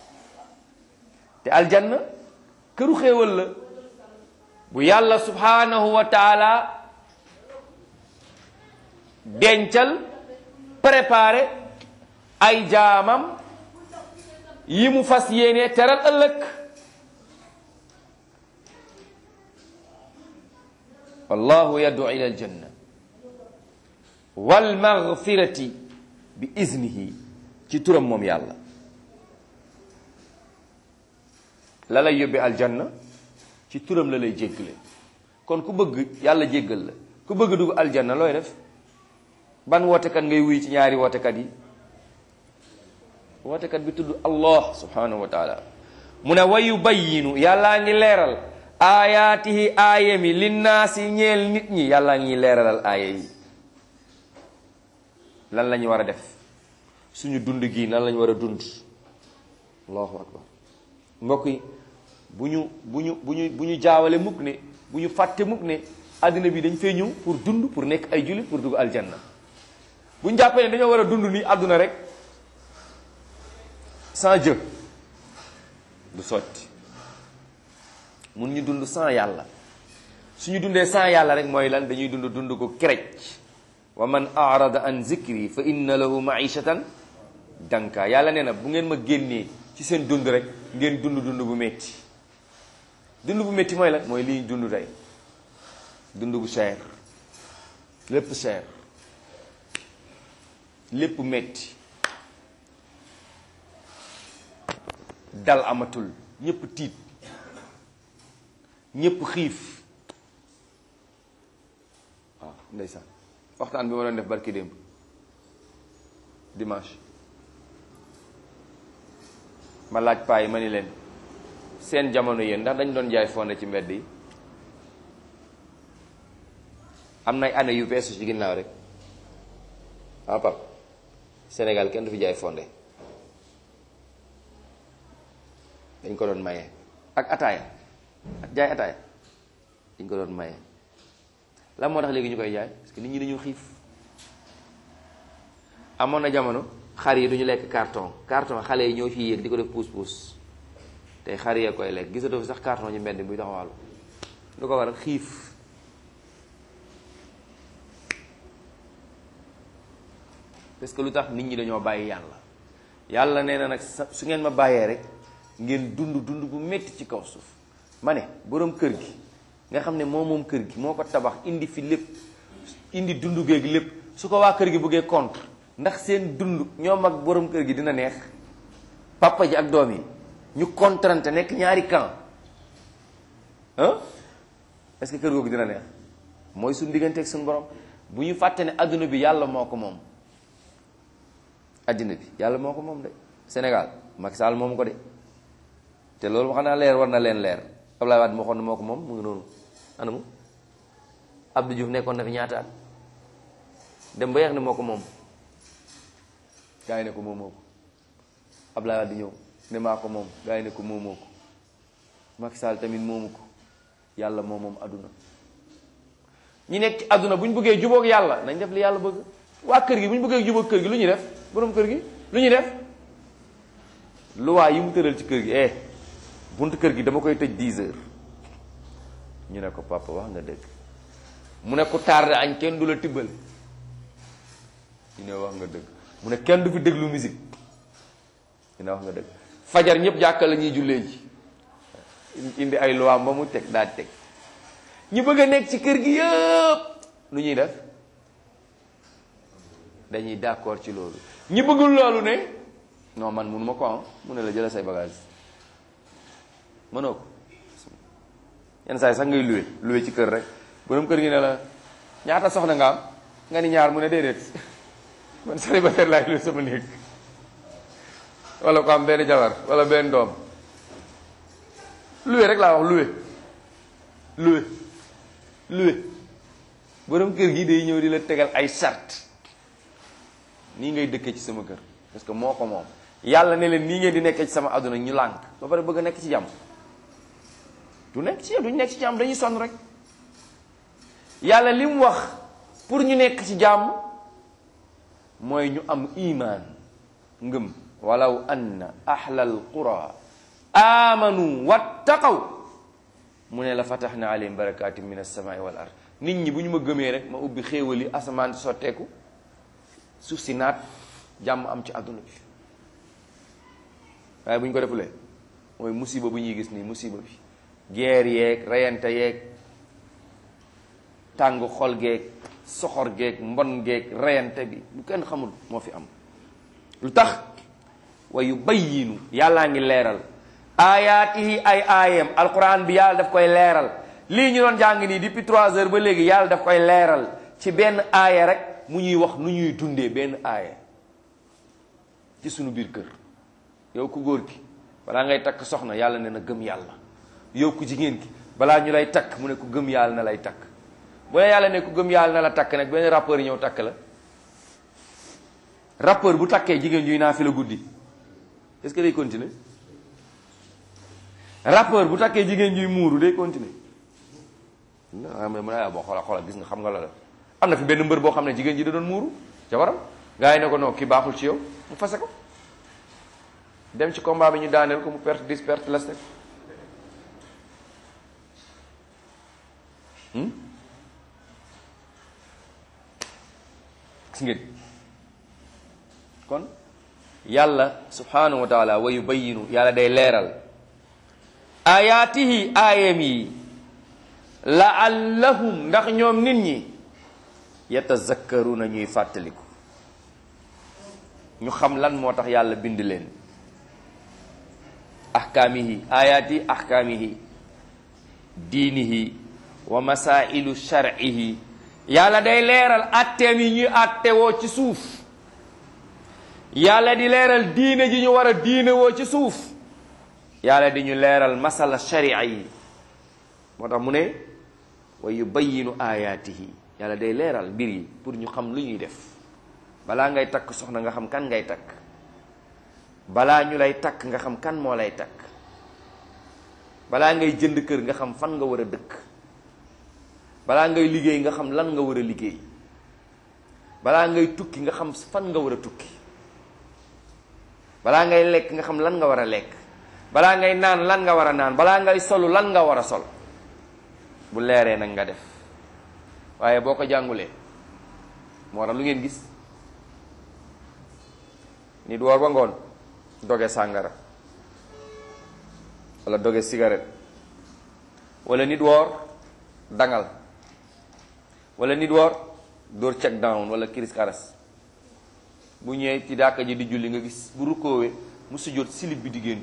te aljanna këru xéewal la bu yàlla subhanahu wa taala dencal préparé ay jaamam yi mu fas yéene teral ëllëg wallahu yad'u ila aljanna wal maghfirati bi iznihi ci turam moom yàlla la lay yóbbe aljanna ci turam la lay jéggale kon ku bëgg yàlla jéggal la ku bëgg dugg aljanna looy def ban wootekat ngay wuy ci ñaari wootekat yi wootekat bi tudd allah subhanahu wa taala mu ne wa yubayyinu yàllaa ngi leeral aayaatihi aaya mi linnaasi ñeel nit ñi yàllaa ngi leeralal aaya yi lan la ñu war a def suñu dund gi nan la ñu war a dund allahu akbar mbokk yi bu ñu bu ñu bu ñu bu ñu jaawale mukk ne bu ñu fàtte mukk ne àddina bi dañ fee ñëw pour dund pour nekk ay jullit pour dugg aljanna bu ñu jàppee ne dañoo war a dund nii àdduna rek sans Dieu du sotti mun ñu dund sans yàlla suñu dundee sans yàlla rek mooy lan dañuy dund dund ko kerec wa man arada an zikri fa inna lahu maishatan danka yàlla nee na bu ngeen ma génnee ci seen dund rek ngeen dund dund bu metti dund bu metti mooy lan mooy lii dund tey dund bu cher lépp cher lépp metti dal amatul ñépp tiit ñépp xiif waaw ndeysaan waxtaan bi ma doon def barki démb dimanche ma laaj paa yi ma ni leen seen jamono yéen ndax dañ doon jaay fonde ci mbedd yi am nay année yu beesu ci ginnaaw rek ah pap Sénégal kenn du fi jaay fonde dañ ko doon maye ak ataaya jaay ataaya dañ ko doon maye lan moo tax léegi ñu koy jaay parce que nit ñi dañu xiif amoon na jamono xar yi duñu lekk carton carton xale yi ñoo ciy yéeg di ko def puus puus tey xar yee koy lekk gisatoo fi sax carton ci mbedd buy taxawaalu lu ko waral xiif parce que lu tax nit ñi dañoo bàyyi yàlla yàlla nee na nag su ngeen ma bàyyee rek ngeen dund dund bu métti ci kaw suuf ma ne boroom kër gi nga xam ne moo moom kër gi moo ko tabax indi fi lépp indi dund géeg lépp su ko waa kër gi bëggee contre ndax seen dund ñoom ak boroom kër gi dina neex papa ji ak doom yi ñu contrante nekk ñaari camp ah est-ce que kër googu dina neex mooy suñu diggante ak suñu borom bu ñu fàtte ne adduna bi yàlla moo ko moom adduna bi yàlla moo ko moom de Sénégal Macky Sall moom ko de te loolu wax naa leer war na leen leer Abdoulaye Wade moo xoon ne moo ko moom mu ngi noonu anamu Abdou Diouf nekkoon na fi ñaata at dem ba yeex ne moo ko moom gaa yi ne ko moomoo ko Abdoulaye Wade ñëw ne maa ko moom gaa yi ne ko moomoo ko Macky Sall tamit moomu ko yàlla moom moom adduna ñi nekk ci adduna bu ñu bëggee jubóog yàlla nañ def li yàlla bëgg waa kër gi bu ñu bëggee jubóog kër gi lu ñuy def borom kër gi lu ñuy def luwaa yi mu tëral ci kër gi eh buntu kër gi dama koy tëj 10 heures ñu ne ko papa wax nga dëgg mu ne ku tardé añ kenn du la tibbal ñu ne wax nga dëgg mu ne kenn du fi déglu musique ñu ne wax nga dëgg fajar ñëpp jàkka la ñuy jullee ji indi ay luwaam ba mu teg daal teg ñu bëgg a nekk ci kër gi yëpp lu ñuy def dañuy d'accord ci loolu ñi bëggul loolu ne non man mënuma ko am mu ne la jëla say bagage mënoo ko yenn saa yi sax ngay luwe luwe ci kër rek borom kër gi ne la ñaata soxna nga am nga ni ñaar mu ne déedéet man célibataire laay luwe sama néeg wala ko am benn jabar wala benn doom luwe rek laa wax luwe luwe luwe borom kër gi day ñëw di la tegal ay sart nii ngay dëkkee ci sama kër parce que moo ko moom yàlla ne leen nii ngeen di nekkee ci sama àdduna ñu lànk ba pare bëgg a nekk ci jàmm du nekk ci duñ nekk ci jàmm dañuy sonn rek yàlla li mu wax pour ñu nekk ci jàmm mooy ñu am imaan ngëm walaw anna ahlal qura amanu wattaqaw mu ne la fataxna alayhim barakatin min alsamaai wal ard nit ñi bu ñu ma gëmee rek ma ubbi xéewali asamaan si sotteeku suuf si naat jàmm am ci àdduna bi waaye bu ñu ko defulee mooy musiba bu ñuy gis nii musiba bi guerre yeeg reyante yeeg tàng xol geeg soxor geeg mbon geeg reyante bi bu kenn xamul moo fi am lu tax wa yubayyinu yàllaa ngi leeral aayaatihi ay aayam alquran bi yàlla daf koy leeral lii ñu doon jàng nii depuis trois heures ba léegi yàlla daf koy leeral ci benn aaya rek mu ñuy wax nu ñuy dundee benn aaya ci sunu biir kër yow ku góor ki balaa ngay takk soxna yàlla ne na gëm yàlla yow ku jigéen ki balaa ñu lay takk mu ne ku gëm yàlla na lay takk bu la yàlla ne ku gëm yàlla na la takk nag benn rappeur ñëw takk la rappeur bu takkee jigéen juy naa fi la guddi est-ce que day continuer rappeur bu takkee jigéen juy muuru day continuer ah mais mu ne boo xoola xoola gis nga xam nga la la am na fi benn mbër boo xam ne jigéen ji da doon muuru jabaram gars yi ne ko non kii baaxul ci yow mu fase ko dem ci combat bi ñu daaneel ko mu perte dix perte las rek gis ngeen kon yàlla subhanahu wa taala wa yubayinu yàlla day leeral ayaatihi aayam yi laallahum ndax ñoom nit ñi yatazakkaruna ñuy fàttaliku ñu xam lan moo tax yàlla bind leen ahkaamihi ayaati ahkaamihi diinihi wa masailu shar'ihi yàlla day leeral atteem yi ñuy attewoo ci suuf yàlla di leeral diine ji ñu war a diine woo ci suuf yàlla di ñu leeral masala sharia yi moo tax mu ne wa yubayinu ayaatihi yàlla day leeral mbir yi pour ñu xam lu ñuy def balaa ngay takk soxna nga xam kan ngay takk balaa ñu lay takk nga xam kan moo lay takk balaa ngay jënd kër nga xam fan nga war a dëkk balaa ngay liggéey nga xam lan nga war a liggéey balaa ngay tukki nga xam fan nga war a tukki balaa ngay lekk nga xam lan nga war a lekk balaa ngay naan lan nga war a naan balaa ngay solu lan nga war a sol bu leeree nag nga def waaye boo ko jàngulee moo tax lu ngeen gis nit woor ba ngoon doge sàngara wala doge cigarette wala nit woor dangal wala nit woor dóor check down wala kiris karas bu ñëwee ci dàkka ji di julli nga gis bu rukkoowee mu sujjóot silib bi di génn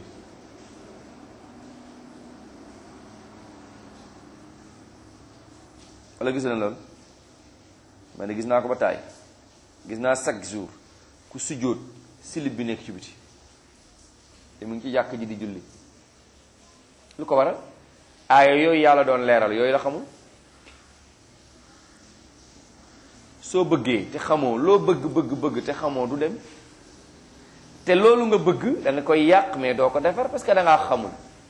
wala gis na loolu ma ne gis naa ko ba taay gis naa chaque jour ku sujjóot silib bi nekk ci biti te mu ngi ci jàkk ji di julli lu ko waral aaya yooyu yàlla doon leeral yooyu la xamul soo bëggee te xamoo loo bëgg bëgg bëgg te xamoo du dem te loolu nga bëgg da nga koy yàq mais doo ko defar parce que da ngaa xamul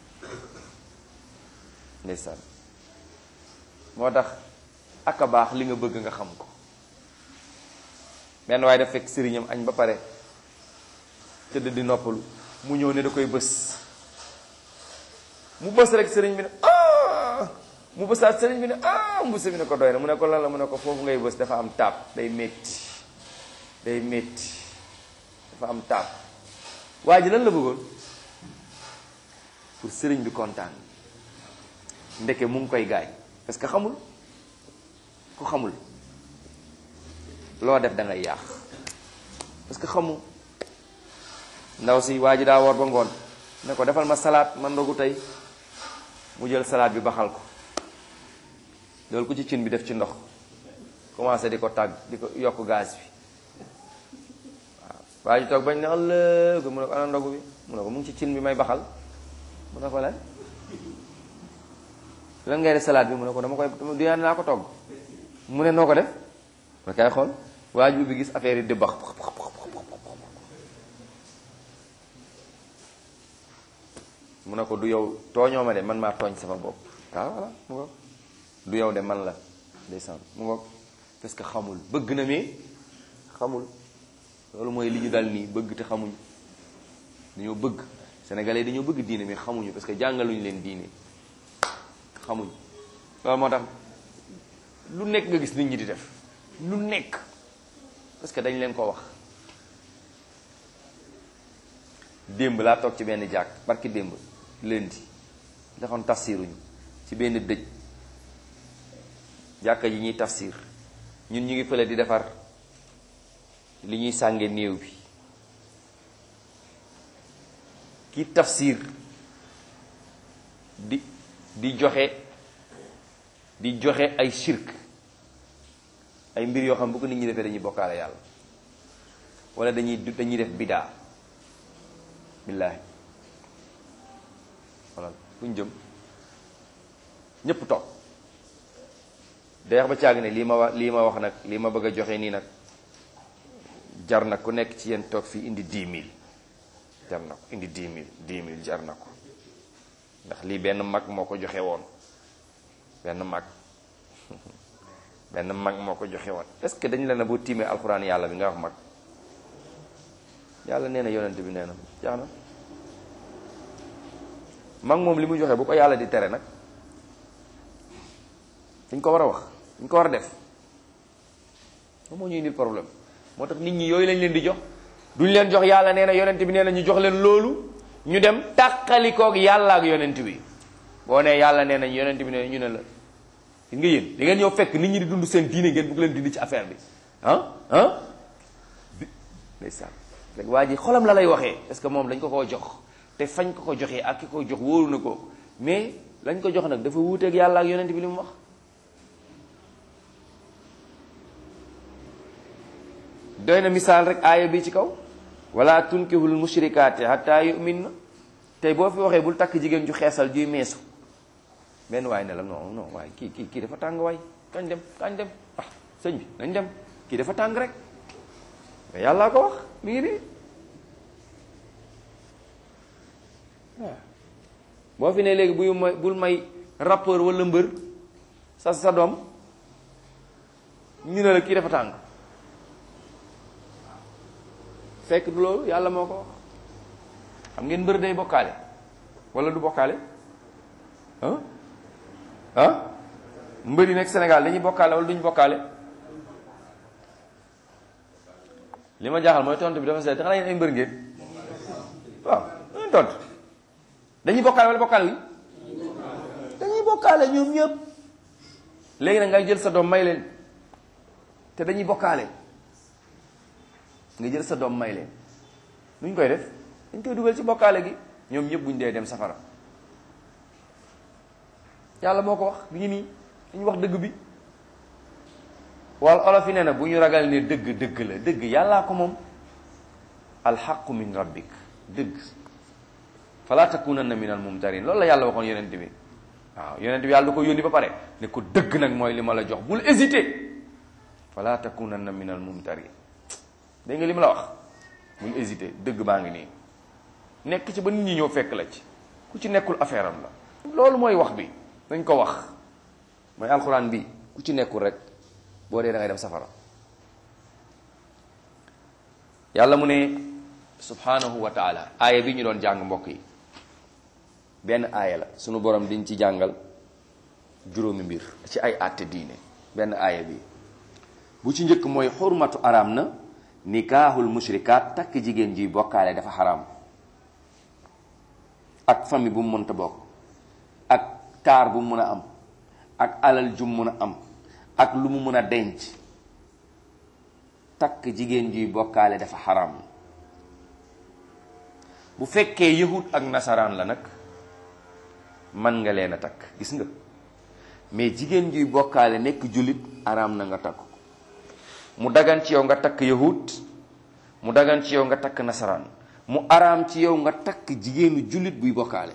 ndeysaan moo tax ak a baax li nga bëgg nga xam ko benn waaye daf fekk sëriñam añ ba pare tëdd di noppalu mu ñëw ne da koy bës mu bës rek sëriñ bi ne ah mu bësaat sëriñ bi ne ah mbusa bi ne ko doy na mu ne ko lan la mu ne ko foofu ngay bës dafa am taab day métti day métti dafa am taab waa ji lan la bëggoon pour sëriñ bi kontaan ndeke mu ngi koy gaañ parce que xamul ku xamul loo def da ngay yàq parce que xamul ndaw si waa ji daa war ba ngoon ne ko defal ma salaat man ndogu tey mu jël salaat bi baxal ko loolu ko ci cin bi def ci ndox commencé di ko tàgg di ko yokk gaz bi waaw waa ji toog bañ ne ëllëg mu ne ko ana ndogu bi mu ne ko mu ngi ci cin bi may baxal mu ne ko lan lan ngay def salaat bi mu ne ko dama koy dinaa naa ko togg mu ne noo ko def ma kay xool waa ji bi gis affaire yi di bax mu ne ko du yow tooñoo ma de man maa tooñ sama bopp waaw voilà mu ngoog du yow de man la ndeysaan mu ngoog parce que xamul bëgg na mi xamul loolu mooy li ñu dal nii bëgg te xamuñ dañoo bëgg sénégalais yi dañoo bëgg diine mais xamuñu parce que jàngaluñu leen diine xamuñ loolu moo tax lu nekk nga gis nit ñi di def lu nekk parce que dañ leen ko wax démb laa toog ci benn jàkk barki démb lundi daxoon tafsiruñu ci benn dëj jàkka ji ñuy tafsir ñun ñu ngi fële di defar li ñuy sànge néew bi ki tafsir di di joxe di joxe ay shirk ay mbir yoo xam bu ko nit ñi defee dañuy bokkaale yàlla wala dañuy dañuy def bidaa billaahi wala fu ñu jëm ñépp toog deex ba caag ne lii ma wax lii ma wax nag lii ma bëgg a joxe nii nag jar na ku nekk ci yéen toog fii indi dix mille jar na ko indi dix mille dix mille jar na ko ndax lii benn mag moo ko joxe woon benn mag benn mag moo ko joxe woon est-ce que dañu la ne boo tiimee alxuraan yàlla bi nga wax mag yàlla nee na yonent bi nee na jaax na mag moom li mu joxe bu ko yàlla di tere nag dañ ko war a wax dañ ko war a def moom moo ñuy indil problème moo tax nit ñi yooyu lañ leen di jox duñ leen jox yàlla nee na yonent bi nee na ñu jox leen loolu ñu dem tàqalikoog yàlla ak yonent bi boo nee yàlla nee nañ yonent bi nee ñu ne la gis nga yéen di ngeen ñëw fekk nit ñi di dund seen diine ngeen bëgg leen dindi ci affaire bi ah ah bi ndeysaan léegi waa ji xolam la lay waxee parce que moom dañ ko koo jox te fañ ko ko joxee ak ki ko jox wóoru na ko mais lañ ko jox nag dafa wuuteeg yàlla ak yonent bi li mu wax doy na misaal rek aaya bi ci kaw wala tunkihul mushrikaati hatta yu'minna tey boo fi waxee bul takk jigéen ju xeesal juy meesu benn waay ne la non non waaye kii kii kii dafa tàng waay kañ dem kañ dem ah sëñ bi nañ dem kii dafa tàng rek mais yàllaa ko wax mi ngi nii waaw boo fi ne léegi buy may bul may rappeur wala mbër sa sa doom ñu ne la kii dafa tàng fekk du loolu yàlla moo ko wax xam ngeen mbër day bokkaale wala du bokkaale ah ah mbër yi nekk Sénégal dañuy bokkaale wala duñu bokkaale li ma jaaxal mooy tontu bi dafa seet xanaa yéen ay mbër ngeen waaw dañuy tontu dañuy bokkaale wala bokkaale wi dañuy bokkaale ñoom ñëpp léegi nag ngay jël sa doom may leen te dañuy bokkaale nga jël sa doom may leen nu ñu koy def dañ koy dugal ci bokkaale gi ñoom ñëpp buñ dee dem safara yàlla moo ko wax bi ngi nii dañu wax dëgg bi wala olof yi nee na bu ñu ragal ne dëgg dëgg la dëgg yàllaa ko moom alxaqu min rabbik dëgg fala takunanna min al mumtarin loolu la yàlla waxoon yonent bi waaw yonent bi yàlla da ko yónni ba pare ne ko dëgg nag mooy li ma la jox bul hésité fala takunanna min al mumtarin dégg nga li ma la wax bul hésité dëgg baa ngi nii nekk ci ba nit ñi ñëw fekk la ci ku ci nekkul affaire am la loolu mooy wax bi dañ ko wax mooy alxuraan bi ku ci nekkul rek boo dee da ngay dem safara yàlla mu ne subhanahu wa taala aaya bi ñu doon jàng mbokk yi benn aaya la sunu borom diñ ci jàngal juróomi mbir ci ay àtte diine benn aaya bi bu ci njëkk mooy xurmatu araam na nikaahul mushrikaat takk jigéen ji bokkaale dafa xaraam ak famille bu mu mënta bokk ak taar bu mu mën a am ak alal ju mu mën a am ak lu mu mën a denc takk jigéen juy bokkaale dafa xaraam bu fekkee yahud ak nasaraan la nag man nga leen a takk gis nga mais jigéen juy bokkaale nekk jullit araam na nga takk ko mu dagan ci yow nga takk yahud mu dagan ci yow nga takk nasaraan mu araam ci yow nga takk jigéenu jullit buy bokkaale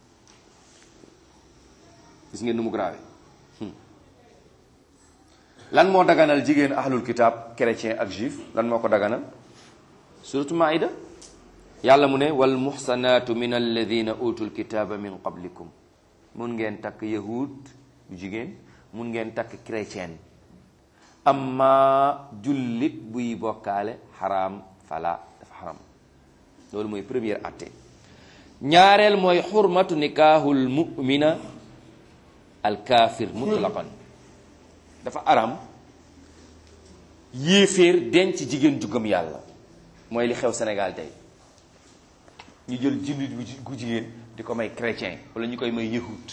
gis ngeen nu mu grave lan moo daganal jigéen ahlul kitab chrétien ak juif lan moo ko daganal suratu maida yàlla mu ne wal muxsanaatu min alladina utul kitaba min qablikum mun ngeen takk yahud bu jigéen mun ngeen takk chrétien amma jullit buy bokkaale xaraam fala dafa xaram loolu mooy première atte ñaareel mooy xurmatu nikaahul mumina al kaafir mutlaqan dafa aram yéeféer denc jigéen ju gëm yàlla mooy li xew Sénégal tey ñu jël jullit gu jigéen di ko may chrétien wala ñu koy may yahud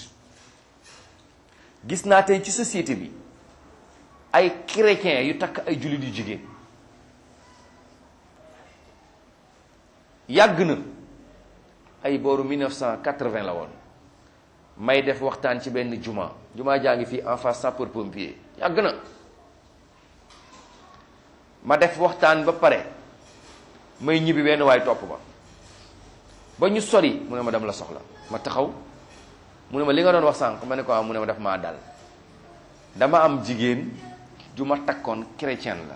gis naa tey ci société bi ay chrétien yu takk ay jullit yu jigéen yàgg na ay booru 1980 la woon may def waxtaan ci benn juma juma jaa ngi fii en face sapeur pompier yàgg na ma def waxtaan ba pare may ñibbi benn waay topp ma ba ñu sori mu ne ma dem la soxla ma taxaw mu ne ma li nga doon wax sànq ma ne ko mu ne ma def maa dal dama am jigéen ju ma takkoon chrétien la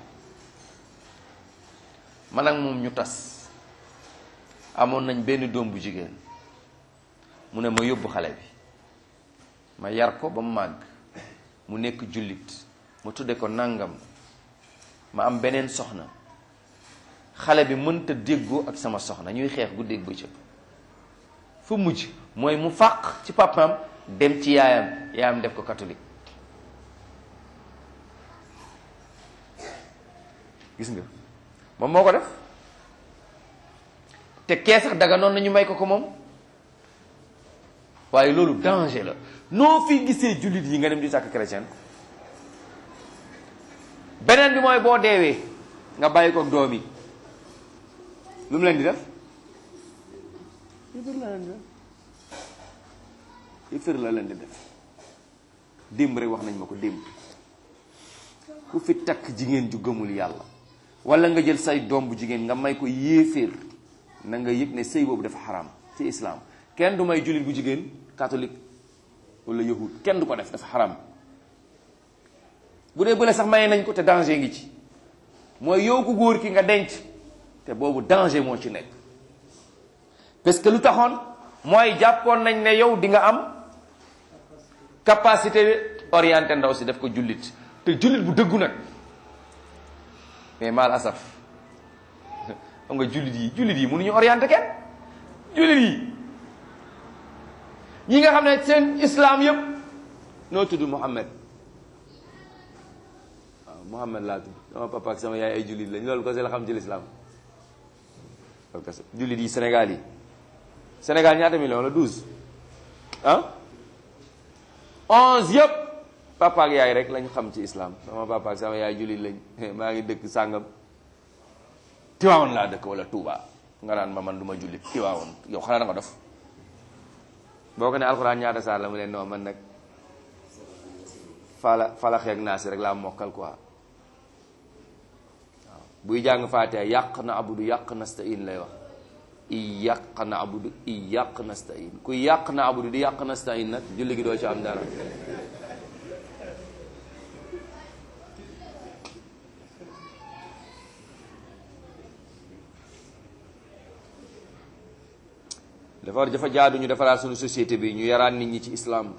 man ak moom ñu tas amoon nañ benn doom bu jigéen mu ne ma yóbbu xale bi ma yar ko ba mu màgg mu nekk jullit ma tudde ko nangam ma am beneen soxna xale bi mënta déggoo ak sama soxna ñuy xeex guddeeg bëccëg fu mujj mooy mu fàq ci papaam dem ci yaayam yaayam def ko catholique gis nga moom moo ko def te kee sax daga noonu nañu may ko ko moom waaye loolu danger la noo fi gisee jullit yi nga dem di sàkk chrétien beneen bi mooy boo deewee nga bàyyi ko doom yi lu mu leen di def yëfër la leen di def yëfër la leen di def démb rek wax nañ ma ko démb ku fi takk jigéen ju gëmul yàlla wala nga jël say doom bu jigéen nga may ko yéeféer na nga yëg ne sëy boobu dafa xaram ci islam kenn du may jullit bu jigéen catholique wala yahud kenn du ko def dafa xaram bu dee bële sax maye nañ ko te danger ngi ci mooy yow ku góor ki nga denc te boobu danger moo ci nekk parce que lu taxoon mooy jàppoon nañ ne yow di nga am capacité orienté ndaw si def ko jullit te jullit bu dëggu nag mais mal asaf xam nga jullit yi jullit yi mënuñu orienté kenn jullit yi ñi nga xam ne seen islam yëpp noo tudd Muhammad waaw Muhammad laa tudd sama papa ak sama yaay ay jullit lañ loolu ko si la xam ci l'islam jullit yi Sénégal yi Sénégal ñaata million la douze ah onze yëpp papa ak yaay rek lañ xam ci islam sama papa ak sama yaay jullit lañ maa ngi dëkk sàngam Tiwaawoon laa dëkk wala Touba nga naan ma man du ma jullit Tiwaawoon yow xanaa da nga dof boo ko ne alxuraan ñaata saar la mu leen non man nag fala fala xeeg naa si rek laa mokkal quoi buy jàng faatiha yàq na abudu yàq nastain lay wax i yàq na abudu i yàq nastain ku yàq na abudu di yàq nastain nag julli gi doo ci am dara dafa dafa jaadu ñu defaraat suñu société bi ñu yaraan nit ñi ci islam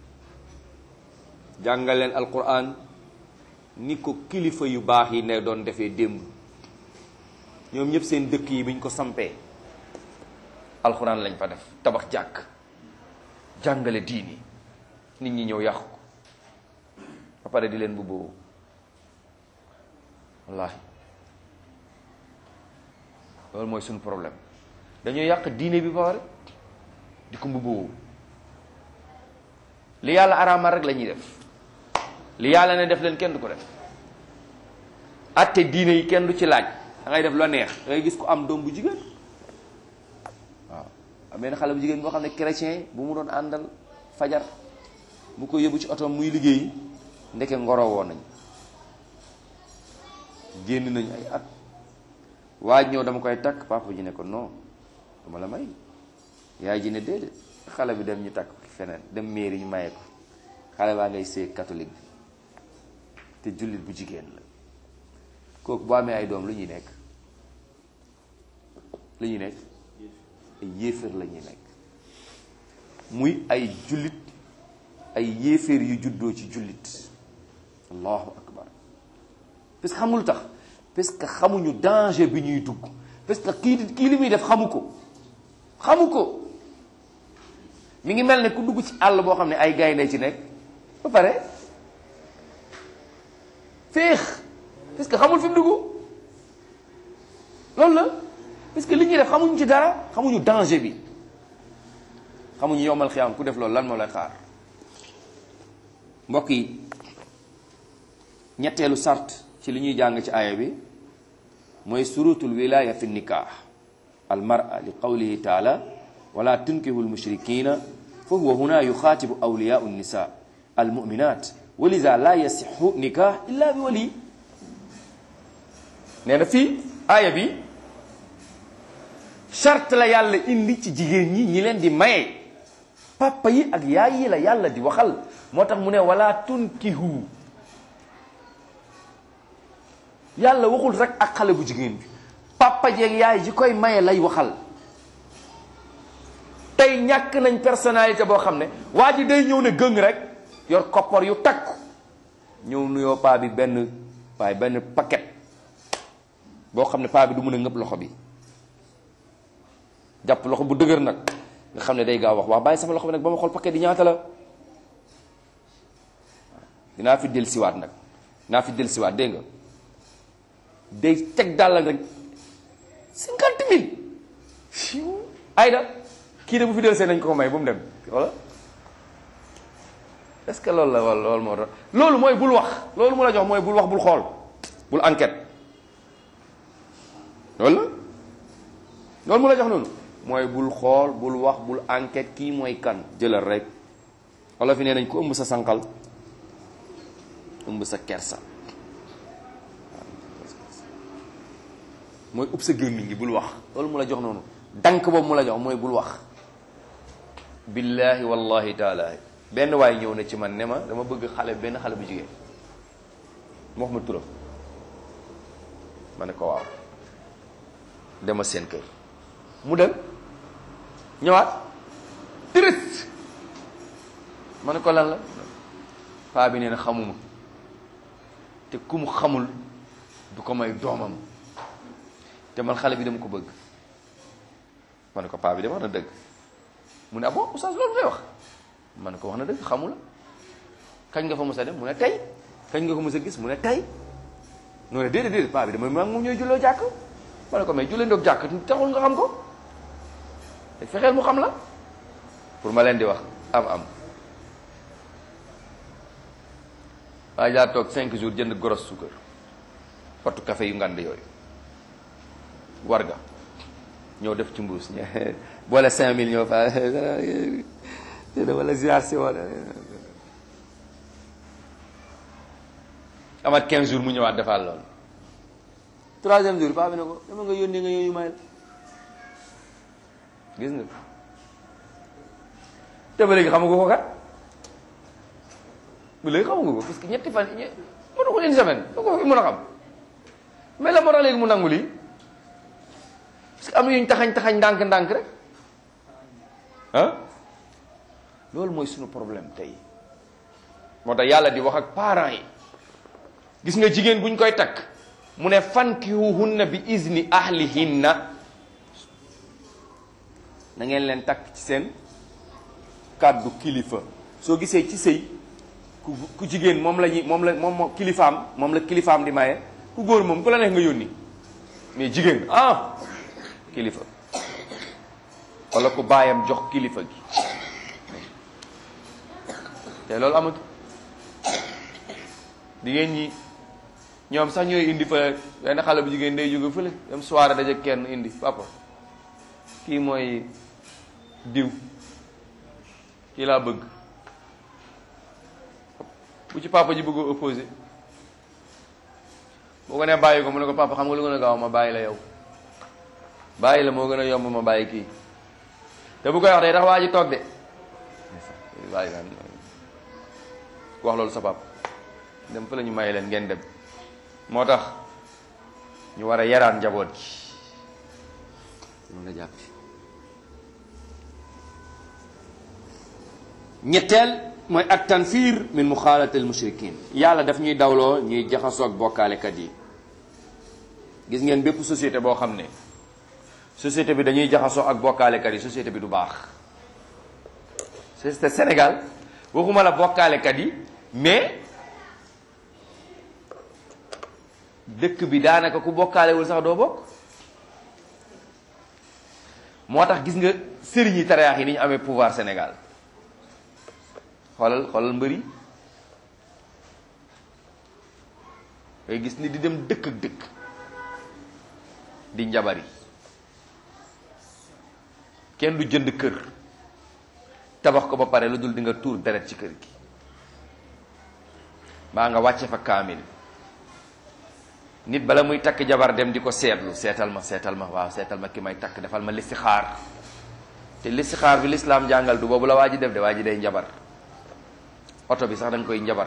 jàngal leen alquran ni ko kilifa yu baax yi ne doon defee démb ñoom ñëpp seen dëkk yi bi ñu ko sampee alquran lañ fa def tabax jàkk jàngale diini nit ñi ñëw yàqu ko ba pare di leen bu boobu wallaahi loolu mooy suñu problème dañoo yàq diine bi ba pare di ko mbubboo li yàlla araamal rek la ñuy def li yàlla ne def leen kenn du ko def atte diine yi kenn du ci laaj da ngay def la neex da ngay gis ko am doom bu jigéen waaw am benn xale bu jigéen boo xam ne chrétien bu mu doon àndal fajar mu ko yóbbu ci oto muy liggéey ndeke ngoro woon nañ génn nañu ay at waaj ñëw dama koy takk papa ji ne ko non dama la may yaay ji ne déedéet xale bi dem ñu takk feneen dem mairie ñu maye ko xale baa ngay see catholique bi te jullit bu jigéen la kooku boo amee ay doom lu ñuy nekk lu ñuy nekk ay yéeféer la ñuy nekk muy ay jullit ay yéeféer yu juddoo ci jullit allahu akbar parce que xamul tax parce que xamuñu danger bi ñuy dugg parce que kii kii li muy def xamu ko xamu ko mi ngi mel ne ku dugg ci àll boo xam ne ay gaynde ci nekk ba pare féex parce que xamul fi mu dugg loolu la parce que li ñuy def xamuñu ci dara xamuñu danger bi xamuñu yowmal xiyaam ku def loolu lan moo lay xaar mbokk yi ñetteelu sart ci li ñuy jàng ci aaya bi mooy surutul wilaya fi nikah al mar'a li qawlihi taala wala tunkihu almushrikina fa huwa huna yuxaatibu awliyau nisa almuminat wa liza la yasixu nikah illa bi wali nee na fii aaya bi charte la yàlla indi ci jigéen ñi ñi leen di maye papa yi ak yaay yi la yàlla di waxal moo tax mu ne wala tunkihu yàlla waxul rek ak xale bu jigéen bi papa jeeg yaay ji koy maye lay waxal tey ñàkk nañ personnalité boo xam ne waa ji day ñëw ne gëng rek yor koppar yu takku ñëw nuyoo paa bi benn waaye benn paquet boo xam ne paa bi du mën a ngëpp loxo bi jàpp loxo bu dëgër nag nga xam ne day gaaw wax waa bàyyi sama loxo bi nag ba ma xool paquet yi ñaata la dinaa fi del siwaat nag dinaa fi del siwaat dégg nga day teg dàll rek cinquante mille ayda kii de bu fi del see nañ ko ko may bu mu dem wala est-ce que loolu la wala loolu moo tax loolu mooy bul wax loolu mu la jox mooy bul wax bul xool bul enquête loolu la loolu mu la jox noonu mooy bul xool bul wax bul enquête kii mooy kan jëlal rek wala fi nee nañ ko ëmb sa sànqal ëmb sa kersa mooy ub sa gémmiñ gi bul wax loolu mu la jox noonu dank boobu mu la jox mooy bul wax billahi wallahi taala benn waay ñëw na ci man ne ma dama bëgg xale benn xale bu jigéen mu wax ma turam ma ne ko waaw dema seen kër mu dem ñëwaat direct ma ne ko lan la paa bi nee na xamuma te ku mu xamul du ko may doomam te man xale bi dama ko bëgg ma ne ko paa bi de wax na dëgg mu ne ah bon oustaz loolu ngay wax ma ne ko wax na dëgg xamula kañ nga fa mos a dem mu ne tey kañ nga ko mos a gis mu ne tey noo ne déedéet déedéet paa bi dama maa ngi moom ñooy julloo jàkk ma ne ko mais jullee ndoog jàkk taxul nga xam ko te fexeel mu xam la pour ma leen di wax am am waaye daa toog cinq jours jënd goros suukar potu café yu ngand yooyu warga ñëw def ci mbuus boole cinq mille ñoo fa wala ziar si wala amat quinze jours mu ñëwaat defaat loolu troisième jour paa bi ne ko dama nga yónnee nga yónni may la gis nga te ba léegi xamagu ko kat ba léegi xamagu ko parce que ñetti fan ñe mënu ko une semaine da ko fi mën a xam mais la moo tax léegi mu nangu lii parce que am na yuñ taxañ taxañ ndànk ndànk rek ah loolu mooy suñu problème tey moo tax yàlla di wax ak parents yi gis nga jigéen buñ koy takk mu ne fankihuhunna bi izni ahlihinna na ngeen leen takk ci seen kàddu kilifa soo gisee ci sëy ku ku jigéen moom la ñuy moom la moom moo kilifaam moom la kilifaam di maye ku góor moom ku la neex nga yónni mais jigéen ah kilifa wala ku baayam jox kilifa gi te loolu amatu jigéen ñi ñoom sax ñooy indi fa benn xale bu jigéen day jóge fële dem soirée daje kenn indi papa kii mooy diw kii laa bëgg bu ci papa ji bëggoo opposé boo ko nee bàyyi ko mu ne ko papa xam nga lu gën a gaaw ma bàyyi la yow bàyyi la moo gën a yomb ma bàyyi kii te bu koy wax day tax waa ji toog de bàyyi ku wax loolu sa papa dem fa la ñu may leen ngeen dem moo tax ñu war a yaraan njaboot gi mën nga jàpp ñetteel mooy ak tanfir min muxaalatil mushrikin yàlla daf ñuy dawloo ñuy jaxasoo ak bokkaalekat yi gis ngeen bépp société boo xam ne société bi dañuy jaxasoo ak bokkaalekat yi société bi du baax société Sénégal waxuma la bokkaalekat yi mais dëkk bi daanaka ku bokkaalewul sax doo bokk moo tax gis nga sëriñ yi tariyaax yi ni ñu amee pouvoir Sénégal xoolal xoolal mbëri ngay gis ni di dem dëkk ak dëkk di njabari kenn du jënd kër tabax ko ba pare lu dul di nga tuur deret ci kër gi baa nga wàcce fa kaamil nit bala muy takk jabar dem di ko seetlu seetal ma seetal ma waaw seetal ma ki may takk defal ma listixaar te listixaar bi lislaam jàngal du boobu la waa ji def de waa ji day njabar oto bi sax da nga koy njabar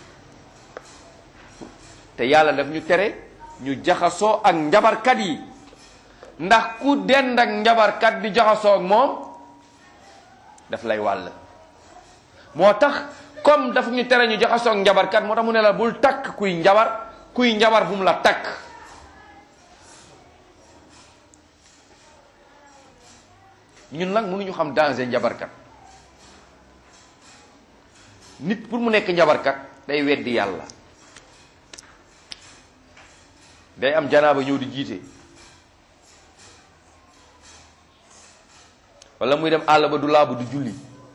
te yàlla daf ñu tere ñu jaxasoo ak njabarkat yi ndax ku dend ak njabarkat di jaxasoo ak moom daf lay wàll moo tax comme daf ñu tere ñu jaxasoo ak njabarkat moo tax mu ne la bul takk kuy njabar kuy njabar bu mu la takk ñun nag mënuñu xam danger njabarkat nit pour mu nekk njabarkat day weddi yàlla day am janaaba ñëw di jiite wala muy dem àll ba du laabu du julli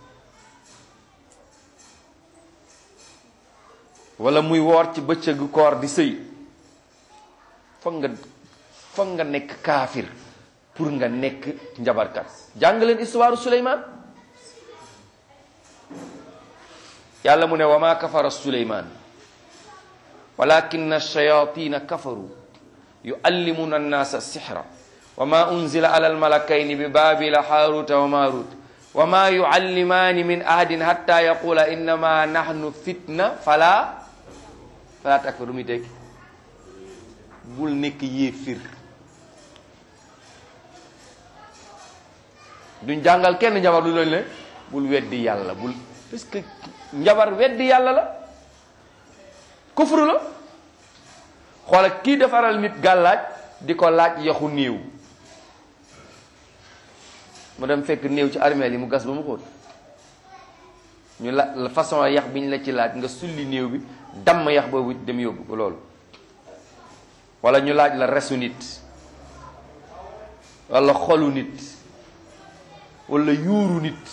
wala muy woor ci bëccëgu koor di sëy foog nga foog nga nekk kaafir pour nga nekk njabarkat jàng leen histoire Suleymaan yàlla mu ne wa ma kafara Suleymaan walakinna shayatina kafaru yuallimuna annaasa sixra wa ma unzila ala almalakayni bi babila haaruta wa marut wa ma yuallimaani min ahadin hatta yaqula innama nahnu fitna fala fala takfur lu muy tekki bul nekk yéefir duñ jàngal kenn njabar lu leen ne bul weddi yàlla bul parce que njabar weddi yàlla la kufru la xoola kii defaral nit gàllaaj di ko laaj yaxu néew mu dem fekk néew ci armeel yi mu gas ba mu xóot ñu la façon yax bi ñu la ci laaj nga sulli néew bi damm yax boobu dem yóbbu ko loolu wala ñu laaj la resu nit wala xolu nit wala yuuru nit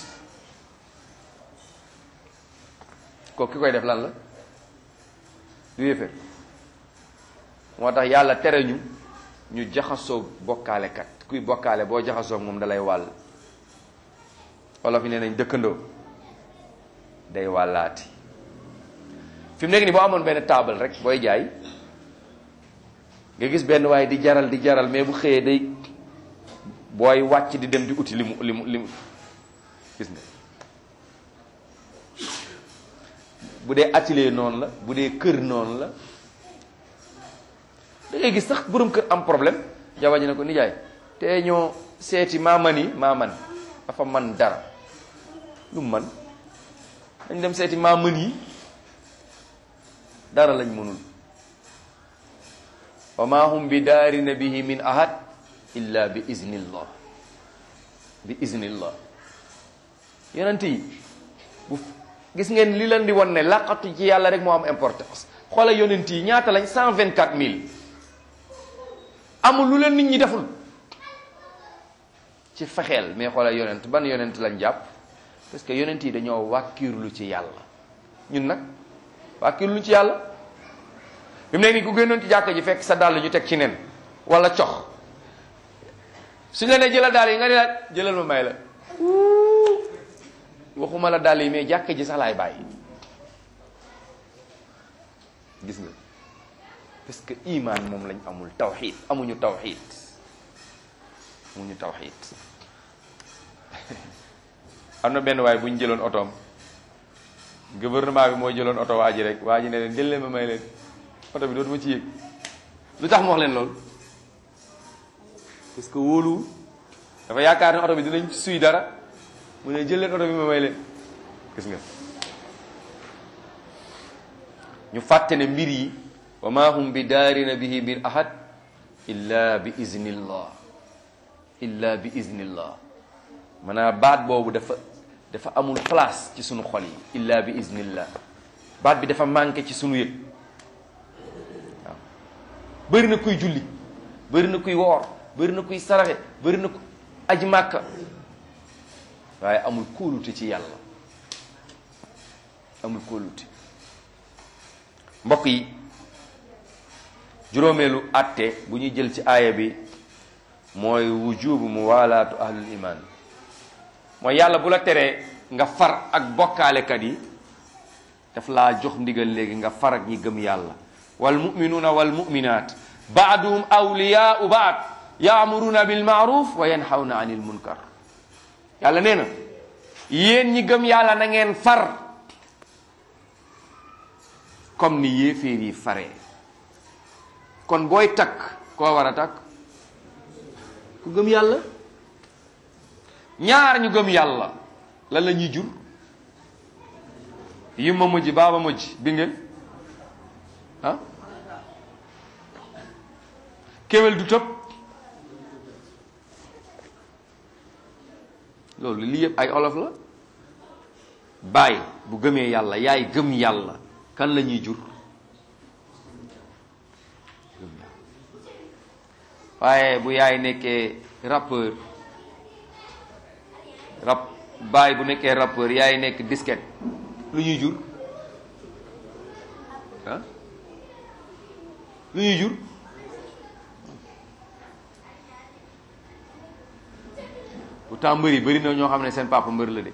ko ki koy def lan la du yéeféer moo tax yàlla tere ñu ñu jaxasoo bokkaalekat kuy bokkaale boo jaxasoo moom dalay wàll wala fi nee nañ dëkkandoo day wàllaati fi mu nekk nii boo amoon benn taabal rek booy jaay nga gis benn waaye di jaral di jaral mais bu xëyee day booy wàcc di dem di uti li mu li mu li mu gis nga bu dee atelier noonu la bu dee kër noonu la da ngay gis sax borom kër am problème jabar ji ne ko nijaay te ñoo seeti maaman yi maaman dafa man dara lu mu man dañ dem seeti maaman yi dara lañ mënul wa ma hum bi daarina bihi min ahad illa bi iznillah bi iznillah yonent yi bu gis ngeen li leen di won ne laqatu ci yàlla rek moo am importance xoola yonent yi ñaata lañ cent vingt quatre mille amul lu leen nit ñi deful ci fexeel mais xoola yonent ban yonent lañ jàpp parce que yonent yi dañoo wàkkiirlu ci yàlla ñun nag wàkkiirlu ci yàlla bi mu nekk nii ku génnoon ci jàkka ji fekk sa dàll ñu teg ci nen wala cox suñ la ne jëlal dàll yi nga ne la jëlal ma may la waxuma la dàll yi mais jàkka ji sax laay bàyyi gis nga parce que iman moom lañ amul tawxid amuñu tawxid amuñu tawxid am na benn waay bu ñu jëloon otoom gouvernement bi moo jëloon oto waa ji rek waa ji ne leen jël leen ma may leen oto bi dootuma ci yëg lu tax mu wax leen loolu parce que wóolu dafa yaakaar ne oto bi dinañ suy dara mu ne jël leen oto bi ma may leen gis nga ñu fàtte ne mbir yi wa ma hum bi daarina bihi min ahad illa bi iznillah illa bi iznillah maanaam baat boobu dafa dafa amul place ci sunu xol yi illa bi iznillah baat bi dafa manqué ci sunu yëg waaw bëri na kuy julli bëri na kuy woor bëri na kuy saraxe bëri na ku aji màkka waaye amul kóolute ci yàlla amul kóolute mbokk yi juróomeelu atte bu ñuy jël ci aaya bi mooy wujubu muwalaatu ahlul iman mooy yàlla bu la teree nga far ak bokkaalekat yi daf laa jox ndigal léegi nga far ak ñi gëm yàlla wal muminuuna wal muminaat baaduhum awliyaau baad yaamuruna bil maaruf wa yanhawna anil munkar yàlla nee na yéen ñi gëm yàlla na ngeen far comme ni yéeféer yi faree kon booy takk koo war a takk ku gëm yàlla ñaar ñu gëm yàlla lan la ñuy jur yi ma mujj baaba mujj bi ngeen ah kéwél du tëb loolu lii yëpp ay olof la baay bu gëmee yàlla yaay gëm yàlla kan la ñuy jur gëm yàlla waaye bu yaay nekkee rappeur rap baay bu nekkee rappeur yaay nekk disquette lu ñuy jur ah lu ñuy jur pourtant mbër yi bëri na ñoo xam ne seen papa mbër la de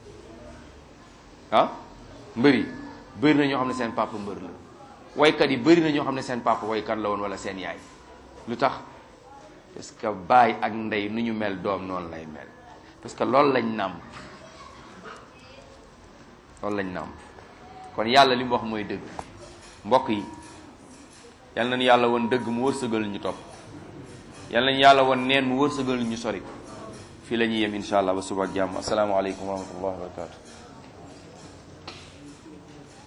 ah mbër yi bëri na ñoo xam ne seen papa mbër la waykat yi bëri na ñoo xam ne seen papa waykat la woon wala seen yaay lu tax parce que baay ak ndey nu ñu mel doom noonu lay mel parce que loolu lañ nàmp loolu lañ nàmp kon yàlla li mu wax mooy dëgg mbokk yi yal nañu yàlla woon dëgg mu wërsëgal ñu topp yal nañu yàlla woon neen mu wërsëgal ñu sori fii la ñuy yem insha allah ba suba ak jàmm asalaamaaleykum wa rahmatullahi wa barakatu